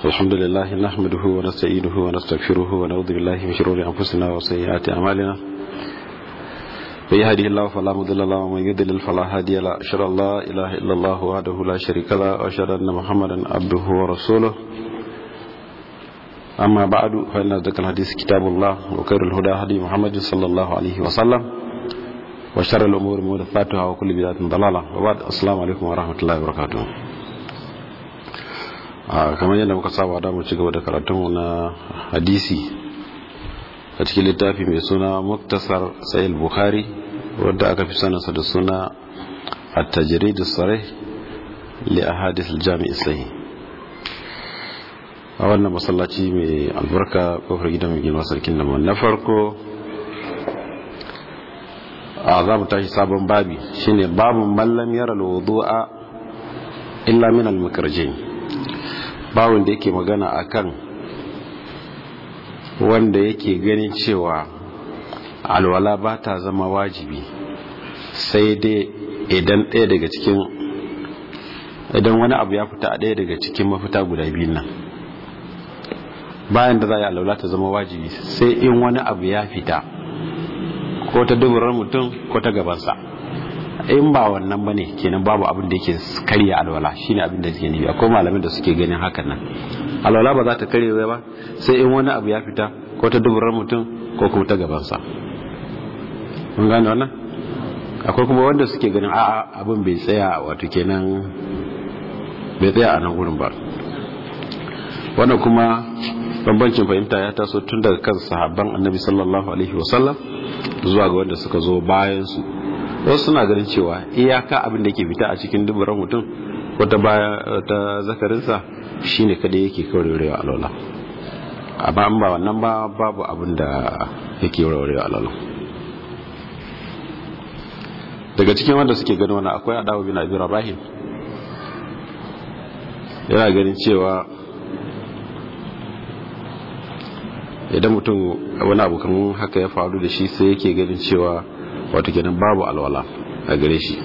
الحمد لله نحمده ونستعينه ونستغفره ونعوذ بالله من شرور أنفسنا وسيئات أعمالنا من يهده الله فلا مضل له ومن يضلل فلا هادي له أشهد أن لا إله إلا الله وحده لا شريك له وأشهد أن محمدا عبده ورسوله أما بعد فإن ذكر الحديث كتاب الله وخير الهدى هدي محمد صلى الله عليه وسلم وشر الأمور محدثاتها وكل بدعة ضلالة وبعد السلام عليكم ورحمة الله وبركاته kamar yadda muka saba da mu ci gaba da karatunmu na hadisi a cikin littafi mai suna muktasar sayil bukhari wadda aka fi sanarsa da suna at-tajrid as-sarih li ahadith al-jami' sahih a wannan masallaci mai albarka kofar gidan mai gina sarkin da na farko a za mu tashi sabon babi shine babun mallam yara al-wudu'a illa min al-mukarjin bawon da yake magana akan wanda yake ganin cewa alwala ba ta zama wajibi sai dai idan ɗaya daga cikin idan wani abu ya fita a ɗaya daga cikin mafita guda biyun nan bayan da za a yi alwala ta zama wajibi sai in wani abu ya fita ko ta duburar mutum ko ta gabansa in ba wannan bane kenan babu abin da yake karya alwala shine abin da suke nufi akwai malamin da suke ganin hakan nan alwala ba za ta karye ba sai in wani abu ya fita ko ta duburar mutum ko kuma ta gabansa mun gane wannan akwai kuma wanda suke ganin a'a abin bai tsaya wato kenan bai tsaya a nan gurin ba wannan kuma bambancin fahimta ya taso tun daga kan sahabban annabi sallallahu alaihi wasallam zuwa ga wanda suka zo bayan su wasu suna ganin cewa iyaka abin da ke fita a cikin duburan mutum wata baya ta zakarinsa shine kada yake kaurewa alwala amma an ba wannan ba babu abin da yake kaurewa alwala daga cikin wanda suke ganin wannan akwai adawa bin abi rabahim yana ganin cewa idan mutum wani abu kan haka ya faru da shi sai yake ganin cewa wato kenan babu alwala a gare shi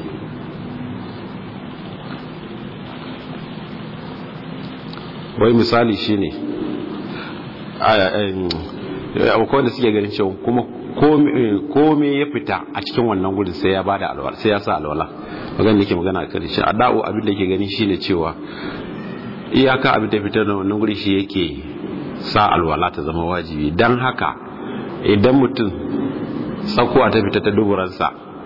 wai misali shine akwai wanda suke ganin cewa kuma kome ya fita a cikin wannan gudun sai ya bada alwala sai ya sa alwala magana da ke magana a kan shi a da'o abin da ke gani shine cewa iyaka abin da fita da wannan gudun shi yake sa alwala ta zama wajibi don haka idan mutum tsakuwa ta fita ta duburansa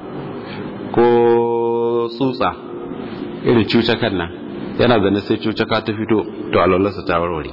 ko tsutsa irin cucakan nan yana zane sai cucaka ta fito to alwalarsa ta warware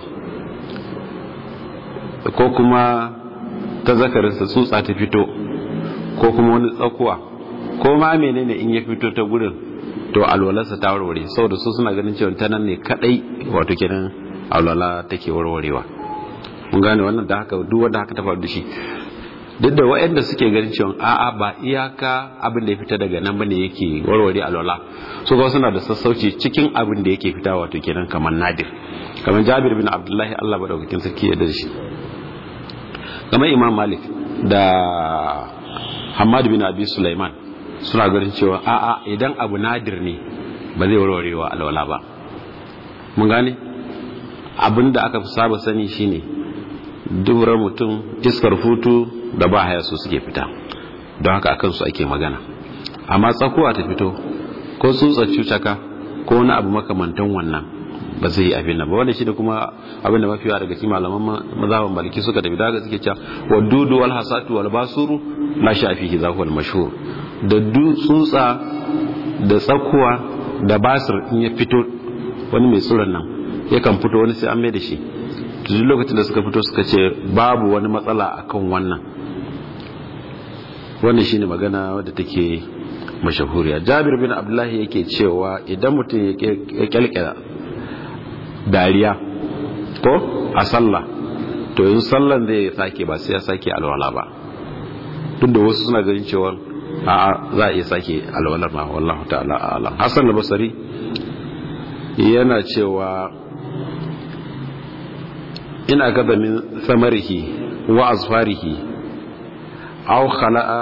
ko kuma ta zakarinsa tsutsa ta fito ko kuma wani tsakuwa ko ma menene in ya fito ta gudun to alwalarsa ta warware saboda su suna ganin cewa ta nan ne kadai wato kenan alwala take warwarewa mun gane wannan da haka duk wanda haka ta faru da shi duk da waɗanda suke ganin cewa a'a ba iyaka abin da ya fita daga nan bane yake warware alwala su ga suna da sassauci cikin abin da yake fita wato kenan kamar nadir kamar Jabir bin Abdullahi Allah madaukakin sarki ya dace kamar Imam Malik da Hamad bin Abi Sulaiman suna ganin cewa a'a idan abu nadir ne ba zai warwarewa alwala ba mun gane abin da aka fi saba sani shine duburar mutum iskar futu da ba haya su suke fita don haka akan su ake magana amma tsakuwa ta fito ko tsutsar cucaka ko wani abu makamantan wannan ba zai yi abin nan ba wanda shi da kuma abin da mafiya daga cikin malaman mazhaban maliki suka tafi daga suke cewa wa dudu wal hasatu wal basuru la shafihi za wal mashhur da tsutsa da tsakuwa da basir in ya fito wani mai tsuran nan yakan fito wani sai an mai da shi duk lokacin da suka fito suka ce babu wani matsala akan wannan wannan shine magana wadda take mashahuriya jabir bin abdullahi yake cewa idan mutum ya kyalkyala dariya ko a sallah to yin sallan zai sake ba sai ya sake alwala ba duk da wasu suna ganin cewa a za a iya sake alwalar ma wallahu ta'ala alam hasan al-basri yana cewa ina gaba min samarihi wa azfarihi aw khala'a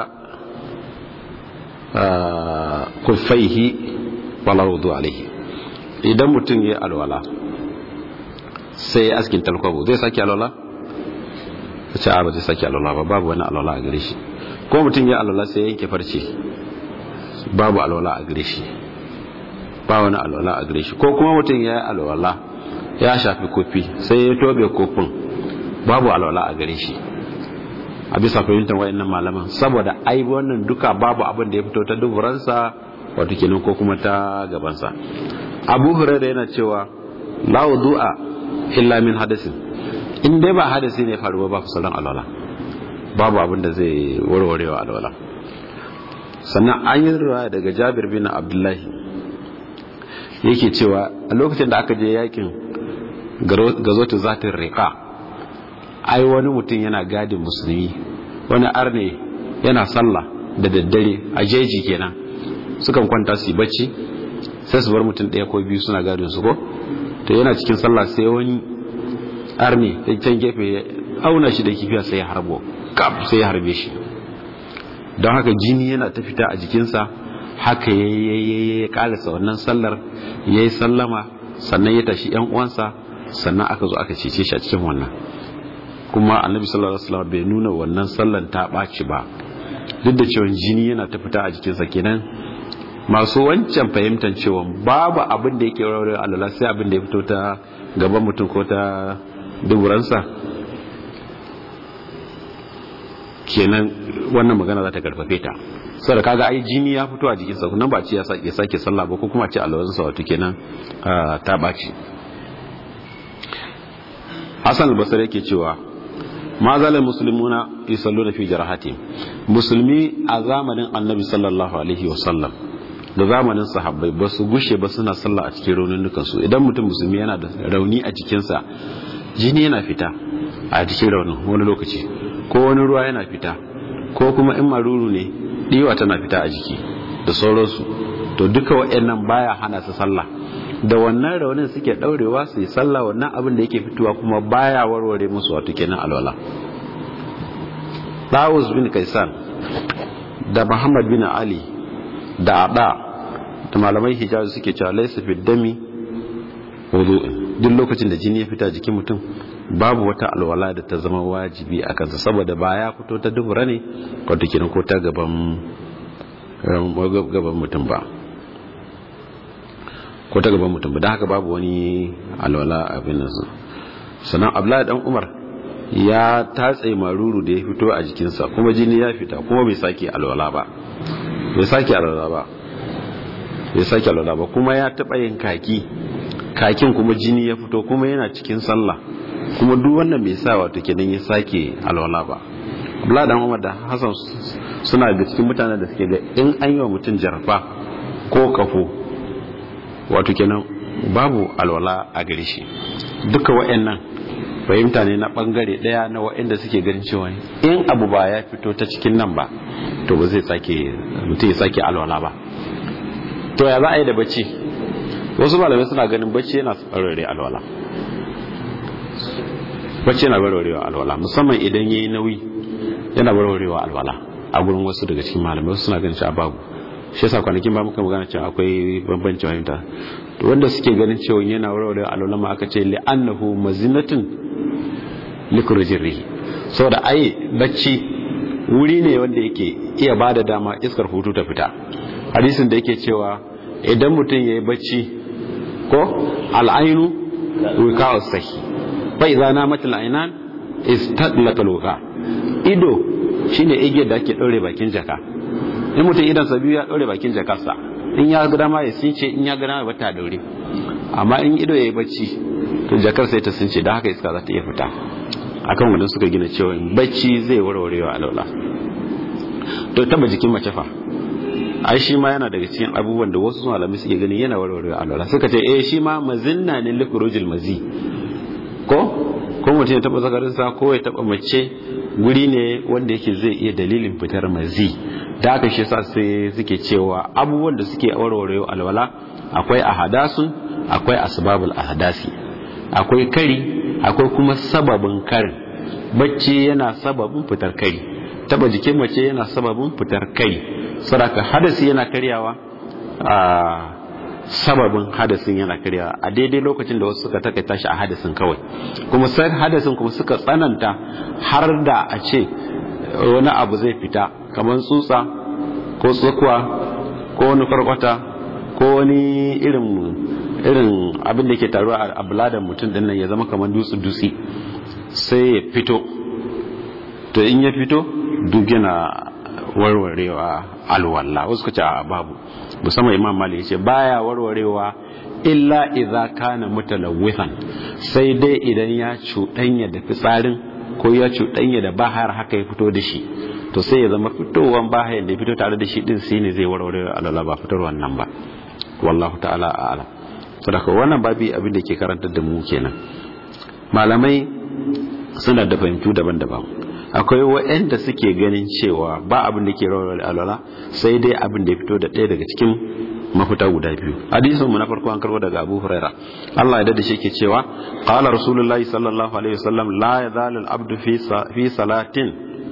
kuffaihi wala wudu alaihi idan mutum ya alwala sai ya askin talkwabo zai sake alwala ta ce a ba zai sake alwala ba babu wani alwala a gare shi ko mutum ya alwala sai ya yanke farce babu alwala a gare shi ba wani alwala a gare shi ko kuma mutum ya yi alwala ya shafi kofi sai ya tobe kofin babu alwala a gare shi a bisa fahimtar wayannan malaman saboda ai wannan duka babu abin da ya fito ta duburansa wato kenan ko kuma ta gabansa abu hurairah yana cewa la wudu'a illa min hadasin in dai ba hadasi ne faruwa ba fusalan alwala babu abin da zai warwarewa alwala sannan an yi ruwa daga jabir bin abdullahi yake cewa a lokacin da aka je yakin gazotu zatin rika ai wani mutum yana gadin musulmi wani arne yana sallah da daddare a jeji kenan sukan kwanta su yi bacci sai su bar mutum ɗaya ko biyu suna gadin su ko to yana cikin sallah sai wani arne da can gefe ya auna shi da kifiya sai ya harbo kaf sai ya harbe shi don haka jini yana ta fita a jikinsa haka ya ya karasa wannan sallar ya yi sallama sannan ya tashi yan uwansa sannan aka zo aka cece shi a cikin wannan kuma annabi sallallahu alaihi wasallam bai nuna wannan sallan ta ɓaci ba duk da cewa jini yana ta fita a jikinsa kenan masu wancan fahimtar cewa babu abin da yake rawar alala sai abin da ya fito ta gaban mutum ko ta duburansa kenan wannan magana za ta karfafe ta saboda kaga ai jini ya fito a jikinsa nan ba ce ya sake sallah ba ko kuma ce alawansa wato kenan ta ɓaci Hassan al-Basri yake cewa ma zalal muslimuna yusalluna fi jarahati musulmi a zamanin annabi sallallahu alaihi wasallam da zamanin sahabbai ba su gushe ba suna sallah a cikin raununukan su idan mutum musulmi yana da rauni a jikinsa jini yana fita a cikin raunin wani lokaci ko wani ruwa yana fita ko kuma in maruru ne diwa tana fita a jiki da sauransu to duka waɗannan baya hana su sallah da wannan raunin suke daurewa su yi sallah wannan abin da yake fitowa kuma baya warware musu wato kenan alwala Dawus bin Kaisan da Muhammad bin Ali da Ada da malamai Hijaz suke cewa laysa fi dami wudu'in duk lokacin da jini ya fita jikin mutum babu wata alwala da ta zama wajibi a kansa saboda ba ya fito ta dubura ne wato kenan ko ta gaban gaban mutum ba ko ta gaban mutum da haka babu wani alwala abin nan sannan abdullahi dan umar ya tatse maruru da ya fito a jikinsa kuma jini ya fita kuma bai sake alwala ba bai sake alwala ba bai sake alwala ba kuma ya taba yin kaki kakin kuma jini ya fito kuma yana cikin sallah kuma duk wannan bai sa wato kenan ya sake alwala ba abdullahi dan umar da hasan suna da cikin mutanen da suke ga in an yi wa mutum jarfa ko kafo wato kenan babu alwala a gare shi duka wa'annan fahimta ne na bangare daya na wa'anda suke ganin cewa in abu ba ya fito ta cikin nan ba to ba zai sake mutum ya sake alwala ba to ya za a yi da bacci wasu malamai suna ganin bacci yana tsarare alwala bacci yana barwarewa alwala musamman idan yayi nauyi yana barwarewa alwala a gurin wasu daga cikin malamai wasu suna ganin cewa babu shi yasa kwanakin ba muka magana cewa akwai bambanci fahimta to wanda suke ganin cewa yana warware alwala aka ce li'annahu mazinatun likurjin rihi saboda ai bacci wuri ne wanda yake iya bada dama iskar hutu ta fita hadisin da yake cewa idan mutum yayi bacci ko al'ainu wika sahi fa idza namat al'ainan istadlaka alwuqa ido shine igiyar da ake daure bakin jaka in mutum idan sa biyu ya daure bakin jakarsa in ya ga dama ya since in ya ga dama ba ta daure amma in ido yayi bacci to jakar sai ta since da haka iska za ta iya fita akan wannan suka gina cewa bacci zai warwarewa alwala to taba jikin mace fa ai shi ma yana daga cikin abubuwan da wasu malamai suke ganin yana warwarewa alwala suka ce eh shi ma mazinna ne likurujil mazi ko ko mutum ya taba zakarinsa ko ya taba mace guri ne wanda yake zai iya dalilin fitar mazi da aka shi sa sai suke cewa abubuwan da suke warware alwala akwai ahadasun akwai asbabul ahadasi akwai kari akwai kuma sababin karin bacci yana sababin fitar kari taba jikin mace yana sababin fitar kari saraka hadasi yana karyawa a sababin hadasin yana karyawa a daidai lokacin da wasu suka takaita shi a hadasin kawai kuma sai hadasin kuma suka tsananta har da a ce wani abu zai fita kamar tsutsa ko tsakuwa ko wani farkwata ko wani irin irin abin da ke taruwa a buladan mutum din nan ya zama kamar dutse dutse sai ya fito to in ya fito duk yana warwarewa alwala wasu kace a babu musamman imam malik yace baya warwarewa illa idza kana mutalawwithan sai dai idan ya cuɗanya da fitsarin ko ya cuɗanya da bahar haka ya fito da shi to sai ya zama fitowan bahar da ya fito tare da shi din sai ne zai warware alwala ba fitar wannan ba wallahu ta'ala a'lam saboda wannan babi abin da ke karantar da mu kenan malamai suna da fahimtu daban-daban akwai waɗanda suke ganin cewa ba abin da ke rawar alwala sai dai abin da ya fito da ɗaya daga cikin mafita guda biyu hadisin mu na farko an karbo daga Abu Huraira Allah ya dade shi ke cewa qala rasulullahi sallallahu alaihi wasallam la yazalu al-abdu fi fi salatin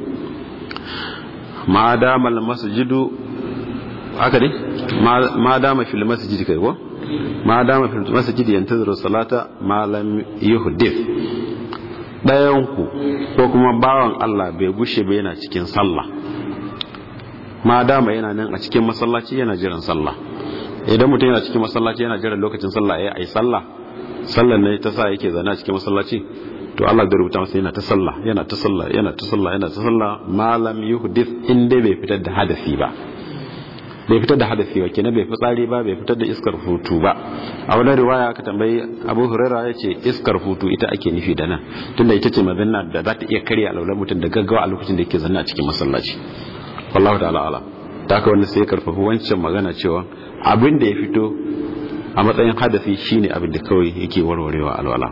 ma dama al-masjidu haka ne ma dama fil masjidi kai ko ma dama fil masjidi yantaziru salata ma lam yuhdith ɗayanku ko kuma bawan Allah bai gushe ba yana cikin sallah ma dama yana nan a cikin masallaci yana jiran sallah idan mutum yana cikin masallaci yana jiran lokacin sallah ya yi sallah sallan ne ta sa yake zana cikin masallaci to Allah da rubuta masa yana ta sallah yana ta sallah yana ta sallah yana ta sallah malam yuhdith inda bai fitar da hadasi ba bai fitar da hadafi ba kenan bai fitsari ba bai fitar da iskar hutu ba a wani riwaya aka tambayi abu huraira ya ce iskar hutu ita ake nufi da nan tunda ita ce mazanna da za ta iya karya alaular mutum da gaggawa a lokacin da yake zanna a cikin masallaci wallahu ta'ala ala ta haka wanda sai karfafa wancan magana cewa abin da ya fito a matsayin hadafi shine abin da kawai yake warwarewa alwala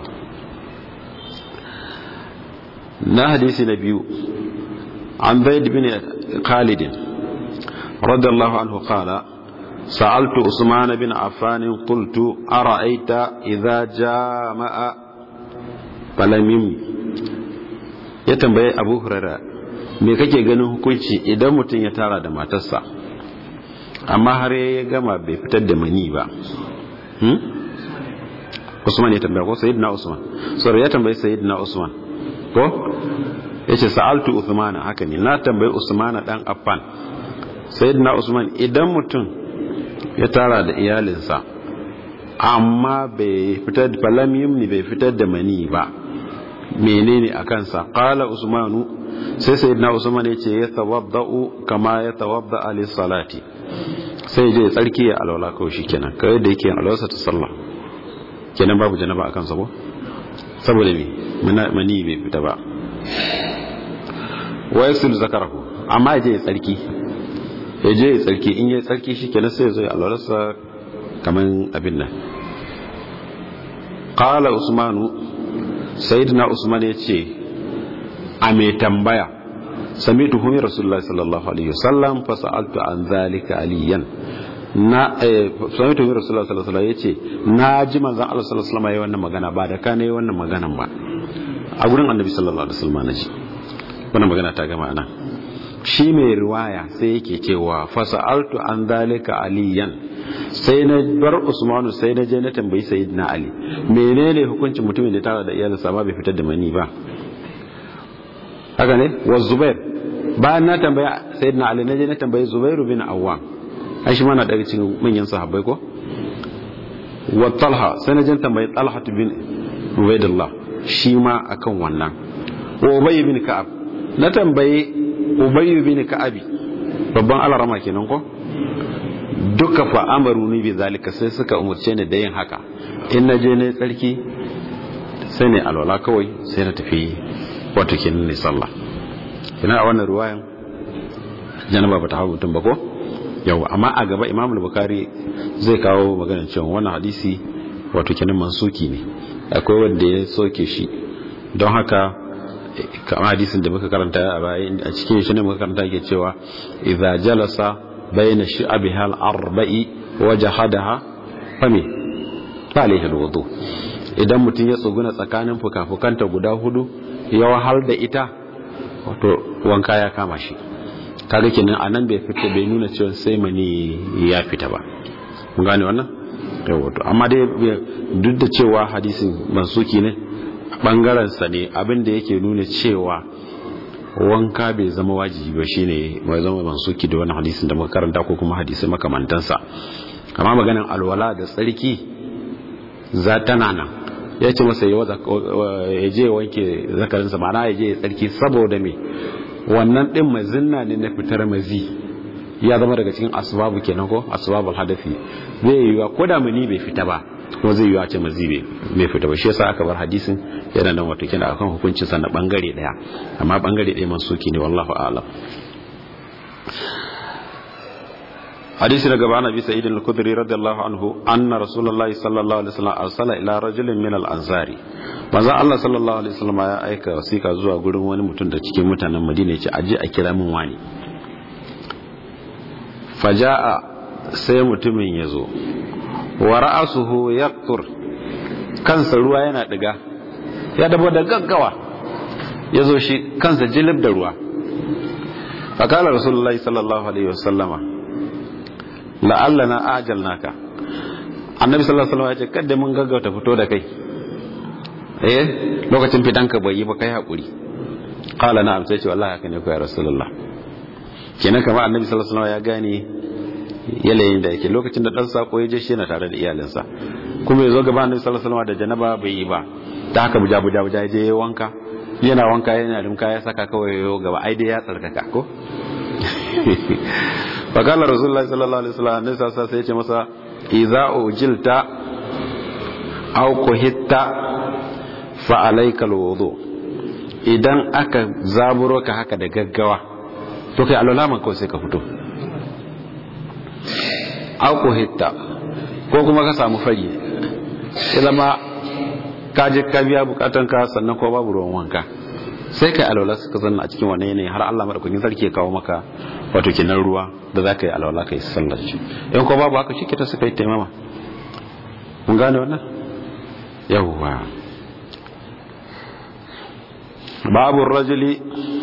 na hadisi na biyu an zaid bin khalidin رضي الله عنه قال سألت عثمان بن عفان قلت أرأيت إذا جامع فلم يمني ya tambaye abu hurara me kake ganin hukunci idan mutum ya tara da matarsa amma har ya gama bai fitar da mani ba usman ya tambaya ko sayyidina usman sorry ya tambaye sayyidina usman ko yace sa'altu usmana haka ne na tambayi usmana dan affan sayyidina usman idan mutum ya tara da iyalinsa amma bai fitar da falam yumni bai fitar da mani ba menene a kansa qala usmanu sai sayyidina usman ya ce ya tawaddau kama ya tawadda ali salati sai je tsarki ya alwala kawai shikenan kai da yake alwasa ta sallah kenan babu janaba a kansa ko saboda me mani bai fita ba wa yasul zakarahu amma ya je ya tsarki ya je ya tsarki in ya tsarki shi kenan sai zai alwararsa kamar abin nan qala usmanu sayyidina usman ya ce a mai tambaya samitu humi rasulullahi sallallahu alaihi wasallam fa sa'altu an zalika aliyan na samitu humi rasulullahi sallallahu alaihi wasallam yace na ji manzon Allah sallallahu alaihi wasallam yayin wannan magana ba da kana yayin wannan maganan ba a gurin annabi sallallahu alaihi wasallam naji wannan magana ta gama nan shi mai riwaya sai yake cewa fasa'altu an dalika aliyan sai na bar usmanu sai na je na tambayi sayyidina ali menene hukuncin mutumin da tara da iyalinsa ba bai fitar da mani ba haka ne wa zubair bayan na tambaya sayyidina ali na je na tambayi zubairu bin awwam ai shi mana daga cikin manyan sahabbai ko wa talha sai na je tambayi talha bin ubaidullah shi ma akan wannan wa ubay bin ka'ab na tambayi ubayyu bin ka'abi babban alarama kenan ko duka fa amaru ni bi zalika sai suka umurce ni da yin haka in na je ne tsarki sai ne alwala kawai sai na tafi wato kenan ne sallah kina a wannan ruwayan janaba bata hawo mutum ba ko yau amma a gaba imam al-bukhari zai kawo magana cewa wannan hadisi wato kenan mansuki ne akwai wanda ya soke shi don haka kamar hadisin da muka karanta a baya a cikin shi ne muka karanta yake cewa idza jalasa bayna shi'abiha al-arba'i wa jahadaha fami alayhi al-wudu idan mutum ya tsuguna tsakanin fukafukanta guda hudu ya wahal da ita wato wanka ya kama shi kaga kenan anan bai fita bai nuna cewa sai mani ya fita ba mun gane wannan yawa to amma dai duk da cewa hadisin mansuki ne bangaren sa ne abin da yake nuna cewa wanka bai zama wajibi ba shine mai zama mansuki da wani hadisin da muka karanta ko kuma hadisi makamantansa amma maganin alwala da tsarki za tana nan ya ce masa ya je wanke zakarinsa ma'ana ya je ya tsarki saboda me wannan din mazinna ne na fitar mazi ya zama daga cikin asbabu kenan ko asbabul hadafi zai yiwa ko da mani bai fita ba ko zai yiwa ce mazi bai fita ba shi yasa aka bar hadisin yana nan wato kenan akan hukuncin sa na bangare daya amma bangare daya mansuki ne wallahu a'lam hadisi daga bana bi sa'id al-khudri radiyallahu anhu anna rasulullahi sallallahu alaihi wasallam arsala ila rajulin min al-ansari manzo Allah sallallahu alaihi wasallam ya aika wasika zuwa gurin wani mutum da cikin mutanen Madina ya ce aje a kira min wani faja'a sai mutumin ya zo wa ra'asuhu yaqtur kansa ruwa yana diga ya dabo da gaggawa ya zo shi kansa jilib da ruwa fakala rasulullahi sallallahu alaihi wasallama la'allana ajalnaka annabi sallallahu alaihi wasallam ya ce kada mun gaggauta fito da kai eh lokacin fitanka bai yi ba kai hakuri qala na'am sai ce wallahi haka ne ko ya rasulullah kenan kamar annabi sallallahu alaihi wasallam ya gane yanayin da yake lokacin da dan sako ya je shi yana tare da iyalinsa kuma ya zo gaba annabi sallallahu alaihi wasallam da janaba bai yi ba ta haka buja buja buja ya je ya wanka yana wanka yana limka ya saka kawai ya gaba ai dai ya tsarkaka ko fakala rasulullah sallallahu alaihi wasallam annabi sallallahu alaihi wasallam sai ya ce masa idza ujilta aw kuhitta fa alayka alwudu idan aka zaburo ka haka da gaggawa to kai alwala man kawai sai ka fito auku hitta ko kuma ka samu fari ya zama ka je ka biya bukatan ka sannan ko babu ruwan wanka sai kai alwala suka zanna a cikin wannan yanayi har Allah madaukakin sarki ya kawo maka wato kinan ruwa da za ka yi alwala ka yi sallar shi in ko babu haka shi ta suka yi taimama mun gane wannan yawwa babu rajuli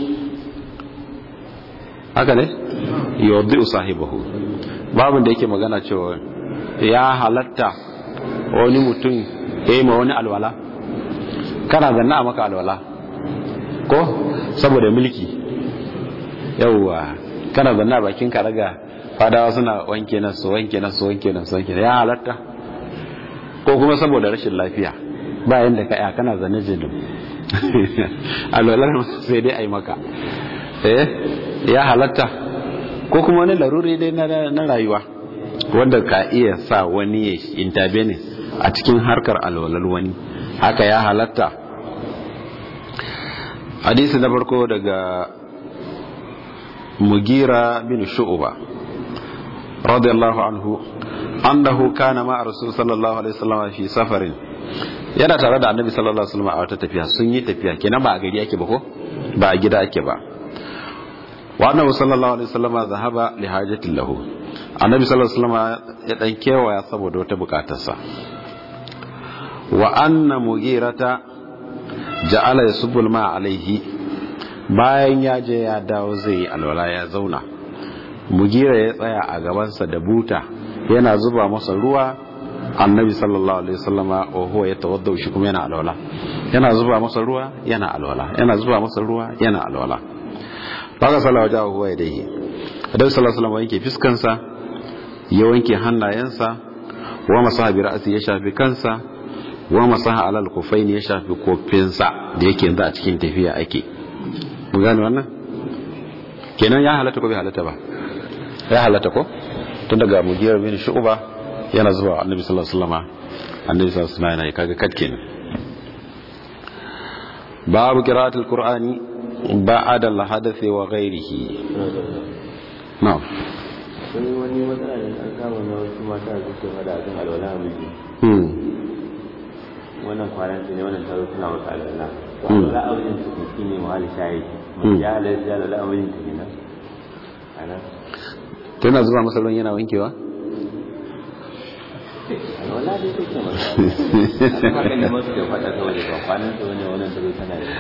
haka ne yawdi sahibahu babin da yake magana cewa ya halatta wani mutum ya yi ma wani alwala kana zanna a maka alwala ko saboda mulki yauwa kana zanna bakin ka raga fadawa suna wanke nan su wanke nan su wanke nan su wanke ya halatta ko kuma saboda rashin lafiya bayan da ka ya kana zanne jinin alwalar sai dai a yi maka eh ya halatta ko kuma wani laruri dai na rayuwa wanda ka iya sa wani ya intervene a cikin harkar alwalar wani haka ya halatta hadisi na farko daga mugira bin shu'uba radiyallahu anhu annahu kana ma rasul sallallahu alaihi wasallam fi safarin yana tare da annabi sallallahu alaihi wasallam a wata tafiya sun yi tafiya kenan ba a gari ake ba ko ba a gida ake ba wa annabi sallallahu alaihi wasallam zahaba li hajatin lahu annabi sallallahu alaihi wasallam ya dan kewaya saboda wata bukatarsa wa anna mugirata ja'ala yasubbu ma alaihi bayan ya je ya dawo zai yi alwala ya zauna mugira ya tsaya a gabansa da buta yana zuba masa ruwa annabi sallallahu alaihi wasallama wa huwa yatawadda shi kuma yana alwala yana zuba masa ruwa yana alwala yana zuba masa ruwa yana alwala baka salawa jawo huwa ya dai adam sallallahu alaihi wanke fiskansa ya wanke hannayensa wa masaha bi ra'si ya shafi kansa wa masaha alal kufaini ya shafi kofinsa da yake yanzu a cikin tafiya ake mun gane wannan kenan ya halatta ko bai halatta ba ya halatta ko tun daga mugiyar bin shu'ba yana zuwa annabi sallallahu alaihi wasallam annabi sallallahu alaihi wasallam yana kaga kat kenan babu qira'atul qur'ani ba'da al-hadathi wa ghayrihi na'am wani wani matsala ne an kama na wasu mata da suke fada a kan alwala a miji hmm wannan kwanan ne wannan taro suna masa alwala to alwala a wajen su shi ne mahali shayi mun ya halarci alwala a wajen ta kenan ana tana zuba masa ruwan yana wankewa alwala dai take masa hakan da masu da fada saboda ba kwanan ta wani wannan taro tana da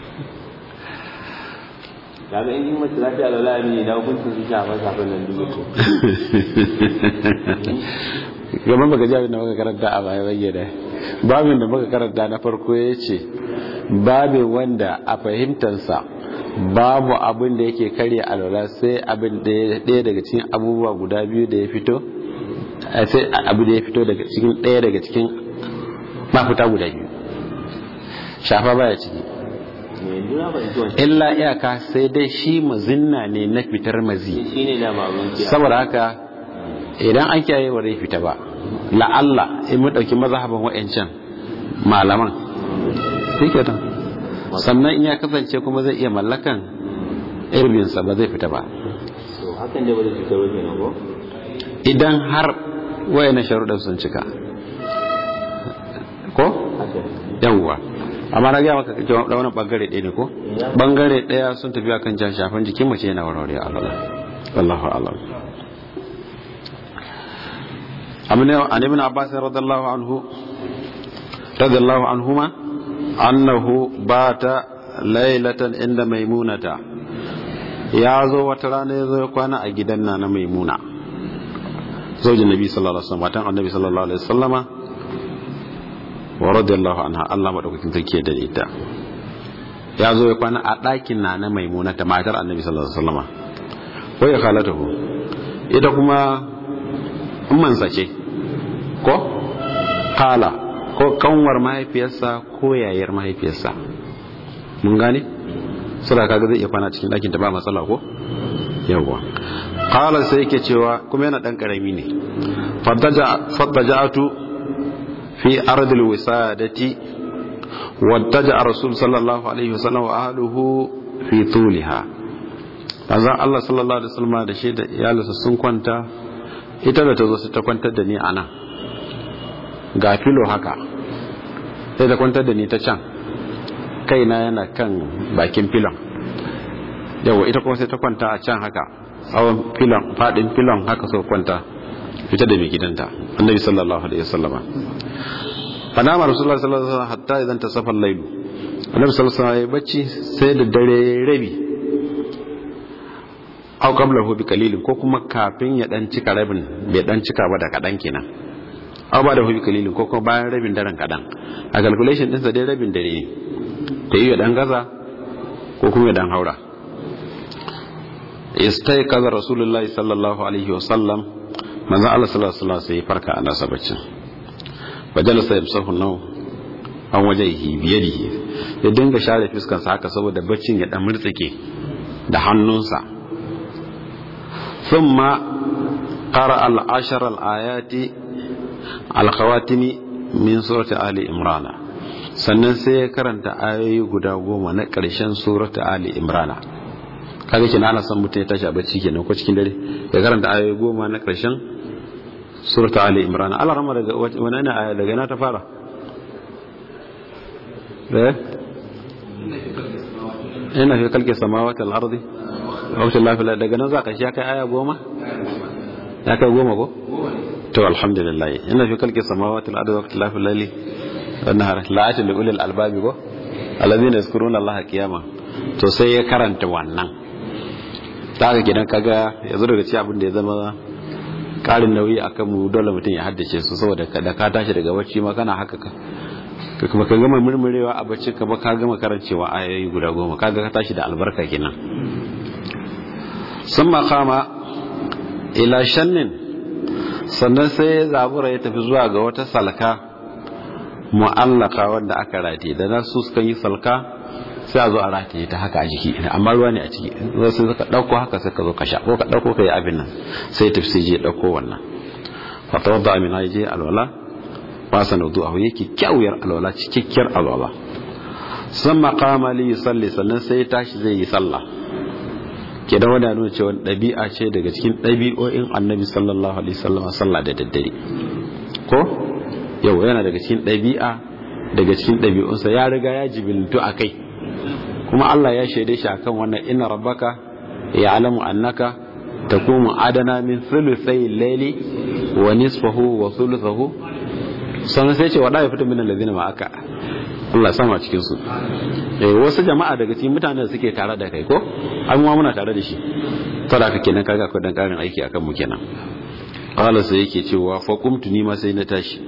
kaga in yi mace lafiya alwala a miji da hukuncin su shafa shafin nan duk yake gaban baka ji abin da muka karanta a baya bayyana babin da muka karanta na farko ya ce babin wanda a fahimtarsa babu abin da yake karya alwala sai abin ɗaya daga cikin abubuwa guda biyu da ya fito sai abu da ya fito daga cikin ɗaya daga cikin mafita guda biyu shafa baya ciki illa iyaka sai dai shi mazinna ne na fitar mazi saboda haka idan an kiyaye ba zai fita ba la'alla in mu ɗauki mazhaban wa'ancan malaman shi sannan in ya kasance kuma zai iya mallakan irbinsa ba zai fita ba hakan da ba zai fita wajen ko idan har wayannan sharuɗan sun cika ko yawwa amma na gaya maka da wani bangare ɗaya ne ko bangare ɗaya sun tafi akan jan shafan jikin mace yana warware Allah Allahu a'lam amina an ibn abbas radiyallahu anhu radiyallahu anhuma annahu bata laylatan inda maimunata ya zo wata rana ya zo ya kwana a gidan na na maimuna zaujin nabi sallallahu alaihi wasallam matan annabi sallallahu alaihi wasallama wa radiyallahu anha Allah madaukakin sarki da ita ya zo ya kwana a ɗakin na na maimuna ta matar annabi sallallahu alaihi wasallama ko ya khalatahu ita kuma ummansa ce ko kala ko kanwar mahaifiyarsa ko yayar mahaifiyarsa mun gane sura kaga zai iya kwana cikin ɗakin ta ba matsala ko yawwa kala sai yake cewa kuma yana ɗan ƙarami ne fattaja'atu fi ardil wisadati wattaja rasul sallallahu alaihi wasallam wa ahluhu fi tuliha manzon Allah sallallahu alaihi wasallam da shi da iyalinsa sun kwanta ita da ta zo su ta kwantar da ni a nan ga filo haka sai ta kwantar da ni ta can kaina yana kan bakin filon yawa ita kuma sai ta kwanta a can haka tsawon filon fadin filon haka so kwanta fita da mai gidanta annabi sallallahu alaihi wasallama fanama rasulullah sallallahu alaihi wasallam hatta idan ta safar lailu annabi sallallahu alaihi wasallam ya bacci sai da dare rabi aw qablahu bi qalilin ko kuma kafin ya dan cika rabin bai dan cika ba da kadan kenan aw ba da hu bi qalilin ko kuma bayan rabin daren kadan a calculation din sa dai rabin dare ne ta yi dan gaza ko kuma ya dan haura istayqaza rasulullah sallallahu alaihi wasallam manzo Allah sallallahu alaihi wasallam sai farka a nasa baccin fajalasa yamsahu naw an wajhihi biyadihi ya dinga share fuskar sa haka saboda baccin ya dan murtsike da hannunsa ثم قرأ العشر الآيات الخواتم من سورة آل إمران sannan sai ya karanta ayoyi guda goma na ƙarshen surata Ali Imrana kaga kenan ana son mutum ya tashi a bacci kenan ko cikin dare ya karanta ayoyi goma na ƙarshen surata Ali Imrana Allah rama daga wani ne aya daga ina ta fara eh ina fi kalke samawati al-ardi wakil lafiya daga nan za ka shi ya kai aya goma ya kai goma ko to alhamdulillah ina fi kalki samawati al-ardi wakil lafiya lali wannan har la'atin da ulil albabi ko alladhina yazkuruna allaha qiyama to sai ya karanta wannan daga gidan kaga yanzu daga ci abin da ya zama karin nauyi akan mu dole mutum ya haddace su saboda da ka tashi daga bacci ma kana haka ka kuma ka gama murmurewa a bacci ka ba ka gama karancewa ayoyi guda goma kaga ka tashi da albarka kenan sun makama ila shannin sannan sai zabura ya tafi zuwa ga wata salka mu'allaka wanda aka rataye da na su suka yi salka sai a zo a rataye ta haka a jiki amma ruwa ne a ciki zai sai ka ɗauko haka sai ka zo ka sha ko ka ɗauko ka yi abin nan sai tafi sai je ɗauko wannan fata wadda amina ya je alwala ba sa naudu a yake kyawuyar alwala cikakkiyar alwala sun makama li salli sannan sai ya tashi zai yi sallah ke da wadda nuna cewa ɗabi'a ce daga cikin ɗabi'o'in annabi sallallahu alaihi wasallam sallah da daddare ko yau yana daga cikin ɗabi'a daga cikin ɗabi'unsa ya riga ya jibiltu a kai kuma Allah ya shaide shi akan wannan inna rabbaka ya'lamu annaka taqumu adana min thuluthai layli wa nisfahu wa thuluthahu sannan sai ce wada ya fita min alladhina ma aka Allah sama cikin su eh wasu jama'a daga cikin mutanen da suke tare da kai ko an ma muna tare da shi saboda haka kenan kaga akwai dan karin aiki akan mu kenan qala sai yake cewa fa qumtu ni ma sai na tashi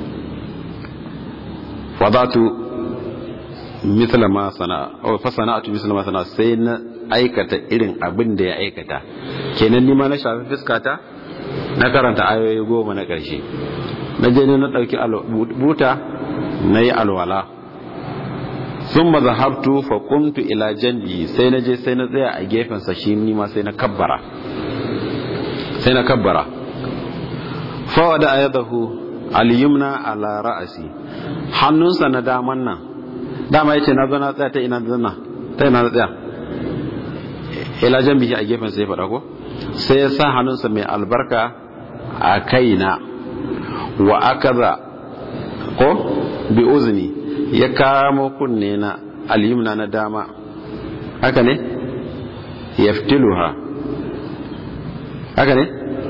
fadatu mithla ma sana aw fa sana'atu mithla ma sana sai na aikata irin abin da ya aikata kenan ni ma na shafi fuskata na karanta ayoyi goma na ƙarshe na je ne na ɗauki buta na yi alwala sun ma zahabtu fa kumtu ila janbi sai na je sai na tsaya a gefensa shi ni ma sai na kabbara sai na kabbara fawa da ayadahu al-yumna ala ra'asi hannunsa na daman nan dama yace na zo na tsaya ta ina zanna ta ina tsaya ila janbi a gefen sai faɗa ko sai ya sa hannunsa mai albarka a kaina wa akaza ko bi uzni ya kamo kunne na alyumna na dama haka ne yaftiluha haka ne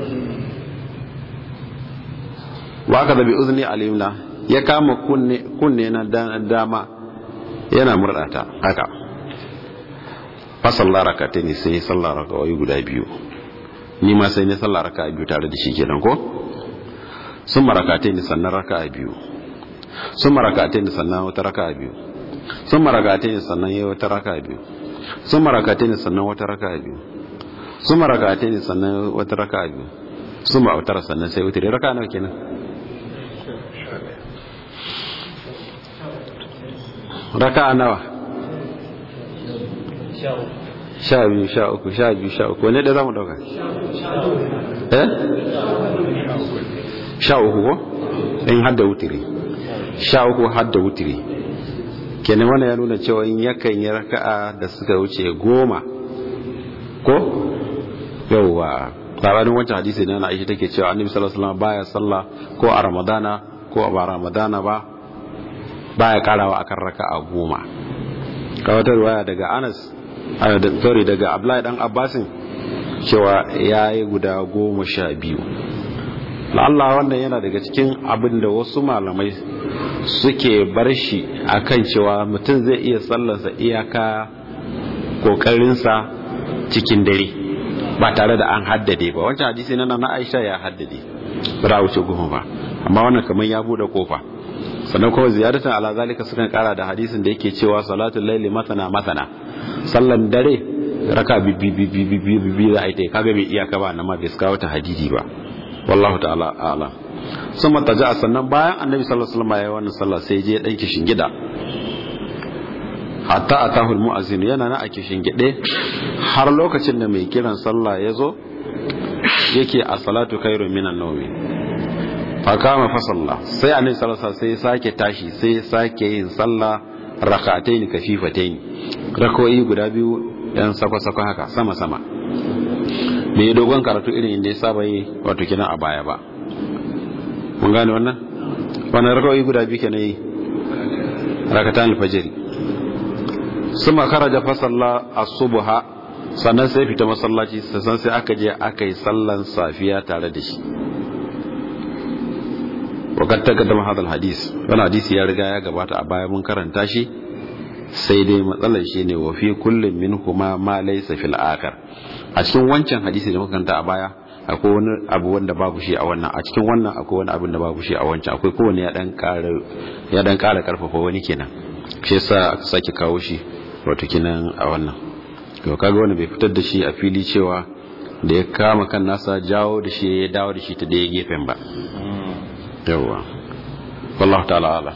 wa akaza bi uzni alyumna ya kama kunne kunne na dama yana murdata haka fa sallar rak'atayn sai sallar rak'o'i guda biyu ni ma sai ne sallar raka'a biyu tare da shi kenan ko sun marakate ni sannan raka'a biyu sun marakate ni sannan wata raka'a biyu sun marakate ni sannan yayi wata raka'a biyu sun marakate ni sannan wata raka'a biyu sun marakate ni sannan wata raka'a biyu sun ma wata sannan sai wata raka'a nawa kenan raka'a nawa sha biyu sha uku sha biyu sha uku wane da za mu dauka eh sha uku ko in hadda wutiri sha uku hadda wutiri kenan wannan ya nuna cewa in yakan yi raka'a da suka wuce goma ko yauwa labarin wancan hadisi na na aisha take cewa annabi sallallahu alaihi wasallam baya sallah ko a ramadana ko a ba ramadana ba baya karawa akan raka'a goma ka wata riwaya daga Anas sorry daga Abdullahi dan Abbasin cewa yayi guda goma sha biyu Allah wannan yana daga cikin abin da wasu malamai suke bar shi akan cewa mutum zai iya sallarsa iyaka kokarinsa cikin dare ba tare da an haddade ba wancan hadisi na na Aisha ya haddade ba da wuce goma ba amma wannan kamar ya bude kofa sannan kuma ziyaratan ala zalika sukan kara da hadisin da yake cewa salatul laili matana matana sallan dare raka bi bi bi bi bi bi za a yi kaga bai iyaka ba nan ma bai kawo ta hadidi ba wallahu ta'ala a'lam summa taja sannan bayan annabi sallallahu alaihi wasallam ya wannan sallah sai je dan kishin gida hatta atahu almu'azzin yana na a kishin gide har lokacin da mai kiran sallah ya zo yake a salatu khairu minan nawmi fakama fa sallah sai annabi sallallahu alaihi wasallam sai sake tashi sai sake yin sallah rak'atayn kafifatayn rak'o'i guda biyu yan sako-sako haka sama-sama bai dogon karatu irin inda ya saba yi wato kina a baya ba mun gane wannan wannan rak'o'i guda biyu kenan yi rakatan alfajiri suma kharaja fa salla as-subha sannan sai fita masallaci sannan sai aka je aka yi sallan safiya tare da shi wakar takaddama hadal hadis wani hadisi ya riga ya gabata a baya mun karanta shi sai dai matsalar shi ne wa fi kullum min kuma ma laysa fil akhar a cikin wancan hadisi da muka karanta a baya akwai wani abu wanda babu shi a wannan a cikin wannan akwai wani abin da babu shi a wancan akwai kowanne ya dan ƙara ya dan ƙara karfafa wani kenan shi yasa aka sake kawo shi wato kenan a wannan to kaga wanda bai fitar da shi a fili cewa da ya kama kan nasa jawo da shi ya dawo da shi ta daya gefen ba yawwa wallahu ta'ala ala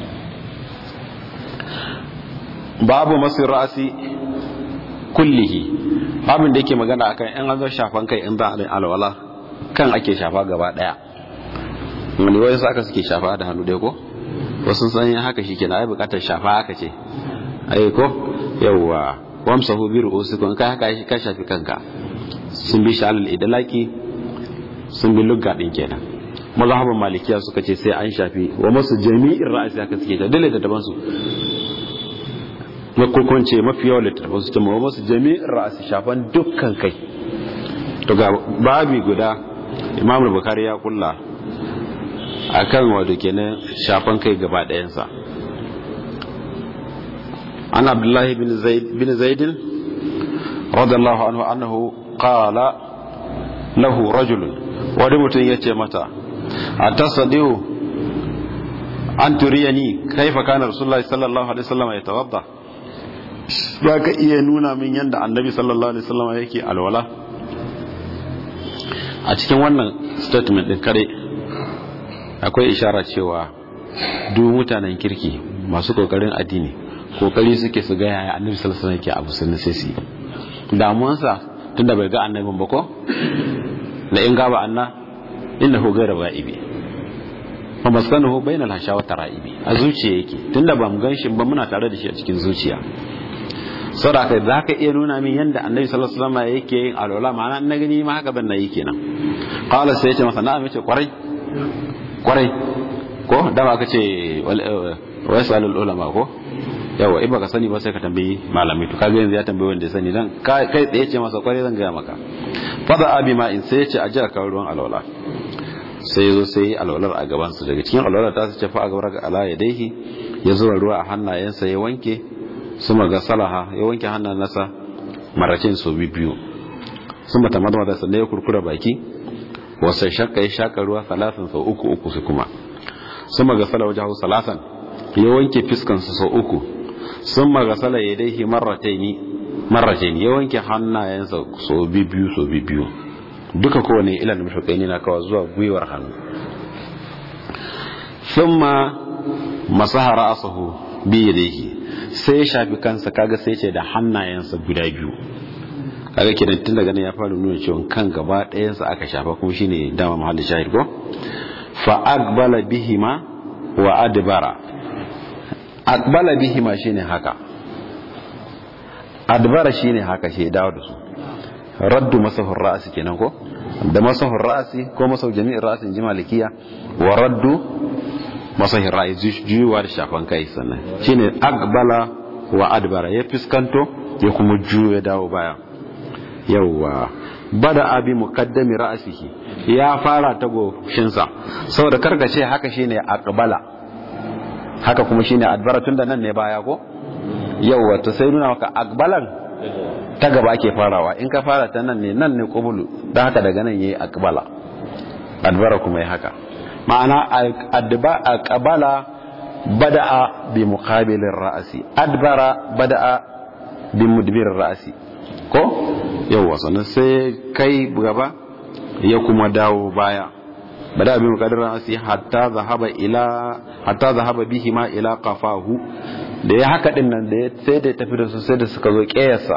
babu masu ra'asi kullihi babin da yake magana akan in an zo shafan kai in za a alwala kan ake shafa gaba daya wani wani aka suke shafa da hannu dai ko wasu san haka shi kenan ai bukatar shafa haka ce ai ko yawwa wamsahu bi ru'usikum kai haka ka shafi kanka sun bi shalal idlaki sun bi lugga din kenan mazhaban malikiya suka ce sai an shafi wa masu jami'in ra'asi haka suke ta dole da daban su makokon ce mafi yawan littattafan su wa masu jami'in ra'asi shafan dukkan kai to ga babi guda imam bukari ya kulla akan wato kenan shafan kai gaba ɗayansa an abdullahi bin zaid bin zaidin radiyallahu anhu annahu qala lahu rajulun wani mutum ya ce mata a tasadihu an turiyani kaifa kana rasulullahi sallallahu alaihi wasallam ya tawadda ba ka iya nuna min yadda annabi sallallahu alaihi wasallam yake alwala a cikin wannan statement din kare akwai ishara cewa duk mutanen kirki masu kokarin addini kokari suke su ga yaya annabi sallallahu alaihi wasallam yake abu sunna sai su damuwansa tunda bai ga annabin ba ko la in gaba anna innahu ghayra ba'ibi fa maskanuhu bainal hasha wa tara'ibi a zuciya yake tunda ba mu ganshi ba muna tare da shi a cikin zuciya saboda kai za ka iya nuna min yadda annabi sallallahu alaihi wasallam yake yin alwala ma'ana na gani ma haka ban na yi kenan qala sai yace masa na'am yace kwarai kwarai ko da ba ka ce wa yasalul ulama ko yawa in baka sani ba sai ka tambayi malami to kaga yanzu ya tambayi wanda ya sani dan kai tsaye ce masa kwarai zan gaya maka fada abi ma in sai yace a jira ka ruwan alwala sai ya zo sai alwalar a gaban su daga cikin alwalar ta ce fa a gabar ga ala yadaihi ya zuba ruwa a hannayensa ya wanke su maga salaha ya wanke hannun nasa maracin su biyu sun mata madamata sannan ya kurkura baki wasu shakka ya shaka ruwa salatin sau uku uku su kuma sun maga sala wajen hau salatan ya wanke fiskansa sau uku sun maga sala ya daihi marrataini ya wanke hannayensa sau biyu sau biyu duka kowane ilan mashukaini na kawo zuwa gwiwar hannu sun ma masahara asahu biyu da sai ya shafi kansa kaga sai ce da hannayensa guda biyu kaga kenan tun daga nan ya fara nuna cewa kan gaba ɗayansa aka shafa kuma shine dama mahallin shahid ko fa aqbala bihima wa adbara aqbala bihima shine haka adbara shine haka shi dawo da su raddu masahur ra'si kenan ko da masahur ra'si ko masahur jami'in ra'sin jimalikiya wa raddu masahin ra'ayi juyuwa da shafan kai sannan shine agbala wa adbara ya fuskanto ya kuma juya dawo baya yawwa bada abi muqaddami ra'sihi ya fara ta goshinsa saboda karkace haka shine aqbala haka kuma shine adbara tunda nan ne baya ko yawwa to sai nuna maka aqbalan ta gaba ake farawa in ka fara ta nan ne nan ne qubulu dan haka daga nan yayi aqbala adbara kuma yayi haka ma'ana aqbala bada'a bi muqabilir ra'si adbara bada'a bi mudbirir ra'si ko yawa sannan sai kai gaba ya kuma dawo baya bada bi muqabilir ra'si hatta zahaba ila hatta zahaba bihi ma ila qafahu da ya haka din nan da sai da tafi da su sai da suka zo kiyasa